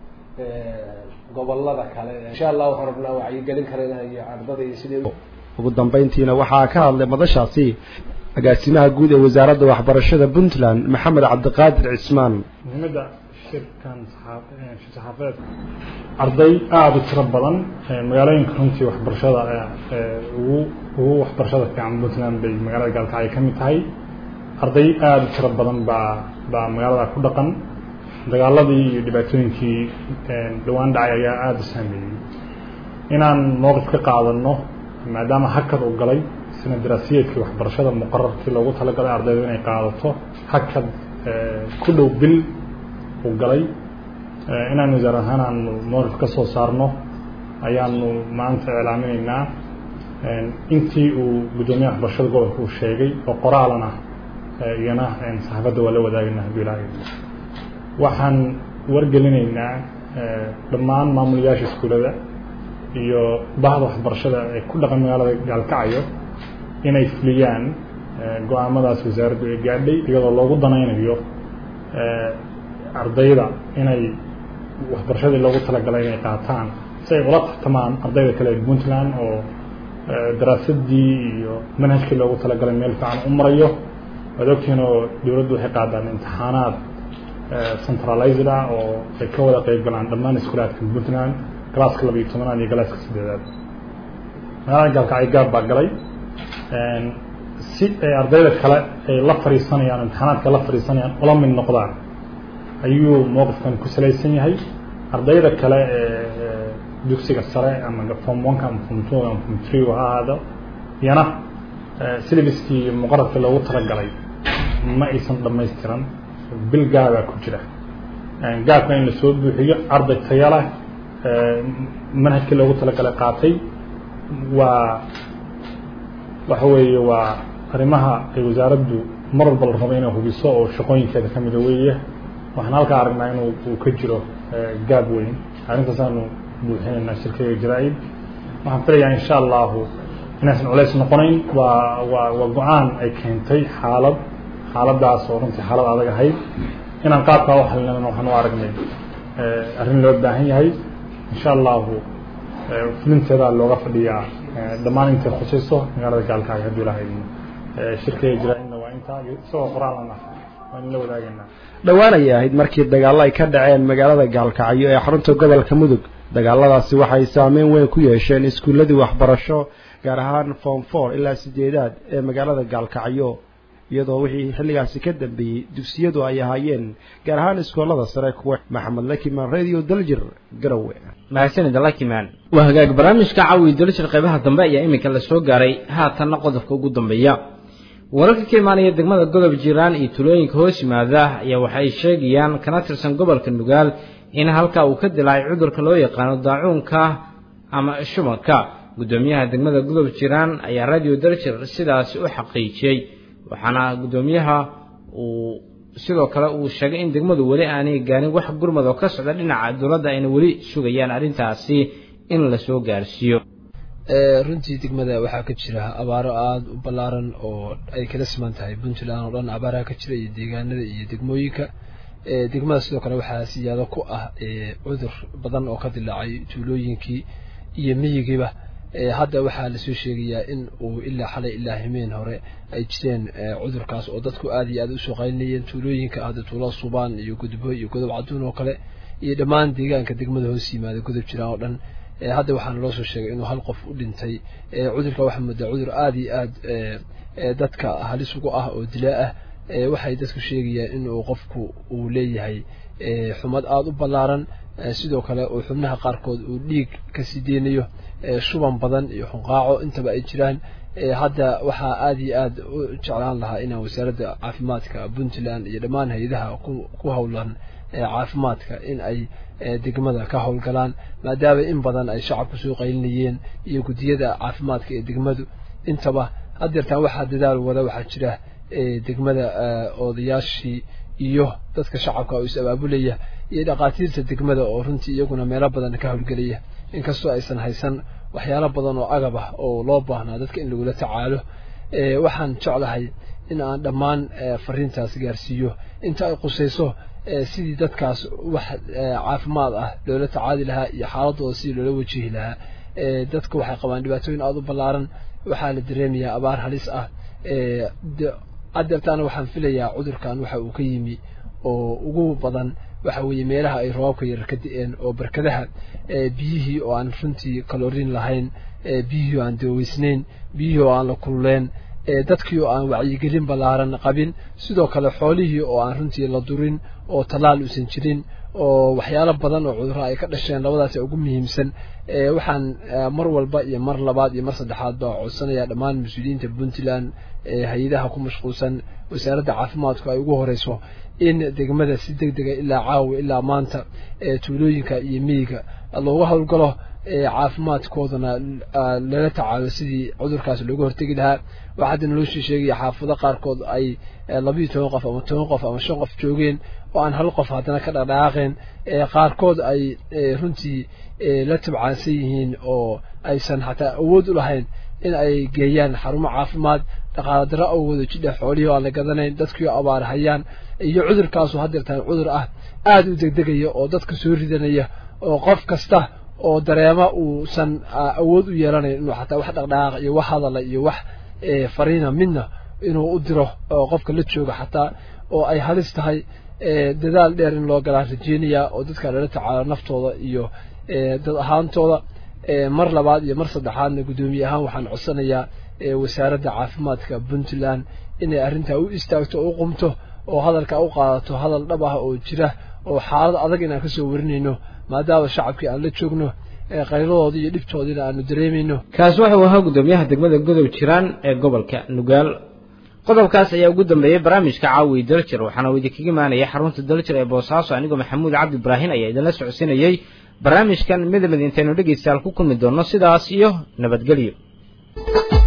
gobolada kale insha allah waxaan rabnaa wacyigelin karana iyo ardadii sidii ugu dambeyntiina waxaa ka hadlay madashaasi agaasimaha guud ee wasaaradda waxbarashada puntland maxamed cabdiqaadir cismaan muhiimadda shirkan saxaafadeed arday aada u tiro badan magaalooyinka runtii waxbarashada ugu ugu waxbarashada fiican puntland bay magaalada gaalkacyo ka mid tahay arday aada u tiro badan baa baa magaalada ku dhaqan dagaaladii iyo dhibaatooyinkii dhawaan dhacay ayaa aada u saameeyey inaan mowqif ka qaadano maadaama hakad uu galay sina daraasiyeedkii waxbarashada muqararkii loogu talagalay ardaydu inay qaadato hakad ku dhow bil uu galay inaan wasaar ahaan aanu mowqif ka soo saarno ayaanu maanta iclaaminaynaa intii uu guddoomiyaha waxbarashada gobolka uu sheegay oo qoraalana iyana saxaafadda waa la wadaagaynaa hadduu ilaahay waxaan wargelinaynaa dhammaan maamulayaasha iskuulada iyo bahda waxbarashada ee ku dhaqan magaalada gaalkacyo inay fuliyaan go-aamadaas wasaaraddu ay gaadhay iyadoo loogu danaynayo ardayda inay waxbarashadii loogu talagalay inay qaataan si ay ula tartamaan ardayda kale ee puntland oo daraasadii iyo manhajkii loogu talagalay meel fiican u marayo waad ogtihiin oo dowladdu waxay qaadaan imtixaanaad centralized ah oo ay ka wada qeyb galaan dhammaan iskuulaadka puntland galaaska laba iyo tobanaad iyo galaaska saddeedaad magaalada gaalkacyo gaab baa galay si ay ardayda kale ay la fadhiisanayaan imtixaanaadka la fadhiisanayaan ula mid noqdaan ayuu mowqifkan ku salaysan yahay ardayda kale ee dugsiga sare ama form oneka ama form two ama form three ha ahaado iyana syllabuskii iyo muqararkii loogu talagalay ma aysan dhamaystiran bil gaabaa ku jira gaabka in lasoo buuxiyo arday taya leh manhajkii loogu talagalay qaatay waa waxa weeye waa arrimaha ay wasaaraddu mar walba la rabo inay hubiso oo shaqooyinkeeda ka mida weeye waxaan halkaa aragnaa inuu uu ka jiro gaab weyn arrintaasaanu buuxinaynaa shirkayga jaraa-id waxaan filayaa insha allahu inaysan culays noqonayn waa waa waa go-aan ay keentay xaalad xaaladaas oo runtii xaalad adag ahayd inaan qaabkaa u xalinana waxaan u aragnay arrin loo baahan yahay insha allahu fulinteedaa looga fadhiyaa dhammaan intay khusayso magaalada gaalkaaga hadduu ilahay shirkayga jaraa-idna waa intaa isagoo qoraalana waan la wadaagaynaa dhowaan ayay ahayd markii dagaallo ay ka dhaceen magaalada gaalkacyo ee xarunta gobolka mudug dagaaladaasi waxay saameyn weyn ku yeesheen iskuulladii waxbarasho gaar ahaan form four ilaa sideedaad ee magaalada gaalkacyo iyadoo wixii xilligaasi ka dambeeyey dugsiyadu ay ahaayeen gaar ahaan iskoolada sare kuwa maxamed lakiman radio daljir garowe mahadsanida lakiman waa hagaag barnaamijka caawi daljir qaybaha dambe ayaa iminka la soo gaaray haatanna qodobka ugu dambeeya wararka ka imaanaya degmada godob jiiraan iyo tulooyinka hoos yimaada ayaa waxay sheegayaan kana tirsan gobolka nugaal in halka uu ka dilaacay cudurka loo yaqaano daacuunka ama shubanka guddoomiyaha degmada godob jiiraan ayaa radio daljir sidaasi u xaqiijiyey waxaana guddoomiyaha uu sidoo kale uu sheegay in degmadu weli aanay gaarin wax gurmad oo ka socda dhinaca dowladda ayna weli sugayaan arrintaasi in lasoo gaarsiiyo runtii degmada waxaa ka jira abaaro aada u ballaaran oo ay kala siman tahay puntland oo dhan abaaraha ka jira iyo deegaanada iyo degmooyinka degmada sidoo kale waxaa siyaado ku ah cudur badan oo ka dilaacay tuulooyinkii iyo miyigiiba hadda waxaa lasoo sheegayaa in uu ilaa xalay ilaa himeen hore ay jireen cudurkaas oo dadku aada iyo aada usoo qaylinayeen tuulooyinka hadda tuulada subaan iyo gudbo iyo godob caduun oo kale iyo dhammaan deegaanka degmada hoos yimaada godob jiraan oo dhan hadda waxaana loo soo sheegay inuu hal qof u dhintay cudurka waxaa moodaa cudur aada iyo aada dadka halis ugu ah oo dilaa ah waxay dadku sheegayaan inuu qofku uu leeyahay xumad aada u ballaaran sidoo kale uu xubnaha qaarkood uu dhiig kasii deynayo shuban badan iyo xunqaaco intaba ay jiraan hadda waxaa aada iyo aada u jeclaan lahaa inaan wasaaradda caafimaadka puntland iyo dhammaan hay-adaha ku howlan caafimaadka in ay degmada ka howlgalaan maadaama in badan ay shacabku soo qaylinayeen iyo guddiyada caafimaadka ee degmadu intaba haddeertaan waxaa dadaal wada waxaa jira degmada odayaashii iyo dadka shacabka oo is abaabulaya iyo dhakhaatiirta degmada oo runtii iyaguna meelo badan ka howlgelaya inkastoo aysan haysan waxyaalo badan oo agab ah oo loo baahnaa dadka in lagula tacaalo waxaan jeclahay in aan dhammaan fariintaas gaarsiiyo inta ay qusayso sidii dadkaas wax caafimaad ah loola tacaali lahaa iyo xaaladooda sidii loola wajihi lahaa dadka waxay qabaan dhibaatooyin aada u ballaaran waxaa la dareemayaa abaar halis ah adeertaana waxaan filayaa cudurkan waxa uu ka yimi oo ugu badan waxa weeye meelaha ay roobabka yarar ka di-een oo barkadaha biyihii oo aan runtii kaloriin lahayn biyihii oo aan daweysnayn biyihii oo aan la kululeen dadkii oo aan wacyigelin ballaaran qabin sidoo kale xoolihii oo aan runtii la durin oo tallaal uusan jirin oo waxyaalo badan oo cudurro ay ka dhasheen labadaas ugu muhiimsan waxaan mar walba iyo mar labaad iyo mar saddexaad baa codsanayaa dhammaan mas-uuliyiinta puntland hay-adaha ku mashquulsan wasaaradda caafimaadku ay ugu horeyso in degmada si deg dega ilaa caawa ilaa maanta tuulooyinka iyo miyiga looga howlgalo caafimaadkoodana lala tacaalo sidii cudurkaas looga hortegi lahaa waxaa hadda naloo sii sheegaya xaafado qaarkood ay labiiyo toban qof ama toban qof ama shan qof joogeen oo aan hal qof haddana ka dhaqdhaqaaqeen qaarkood ay runtii la tabcaansan yihiin oo aysan xataa awood u lahayn in ay geeyaan xarumo caafimaad dhaqaala darro awgooda jidha xoolihii oo aan la gadanayn dadkii oo abaar hayaan iyo cudurkaasu haddeertaan cudur ah aada u degdegaya oo dadka soo ridanaya oo qof kasta oo dareema uusan awood u yeelanayn inuu xataa wax dhaqdhaqaaq iyo wax hadala iyo wax fariina midna inuu u diro qofka la jooga xataa oo ay halis tahay dadaal dheer in loo galaa rajeynaya oo dadka lala tacaalo naftooda iyo dad ahaantooda mar labaad iyo mar saddexaadna guddoomiye ahaan waxaan codsanayaa wasaaradda caafimaadka puntland inay arrintaa u istaagto oo u qumto oo hadalka u qaadato hadal dhab ah oo jira oo xaalad adag inaan kasoo warinayno maadaama shacabkii aan la joogno qayladooda iyo dhibtoodiina aanu dareemayno kaasi wuxuu ahaa guddoomiyaha degmada godob jiraan ee gobolka nugaal qodobkaas ayaa ugu dambeeyey barnaamijka caawi daljir waxaana uu idinkaga imaanaya xarunta daljir ee boosaaso anigoo maxamuud cabdi ibraahin ayaa idinla socodsiinayey barnaamijkan midamid intaynu dhegaystayaal ku kulmi doonno sidaas iyo nabadgelyo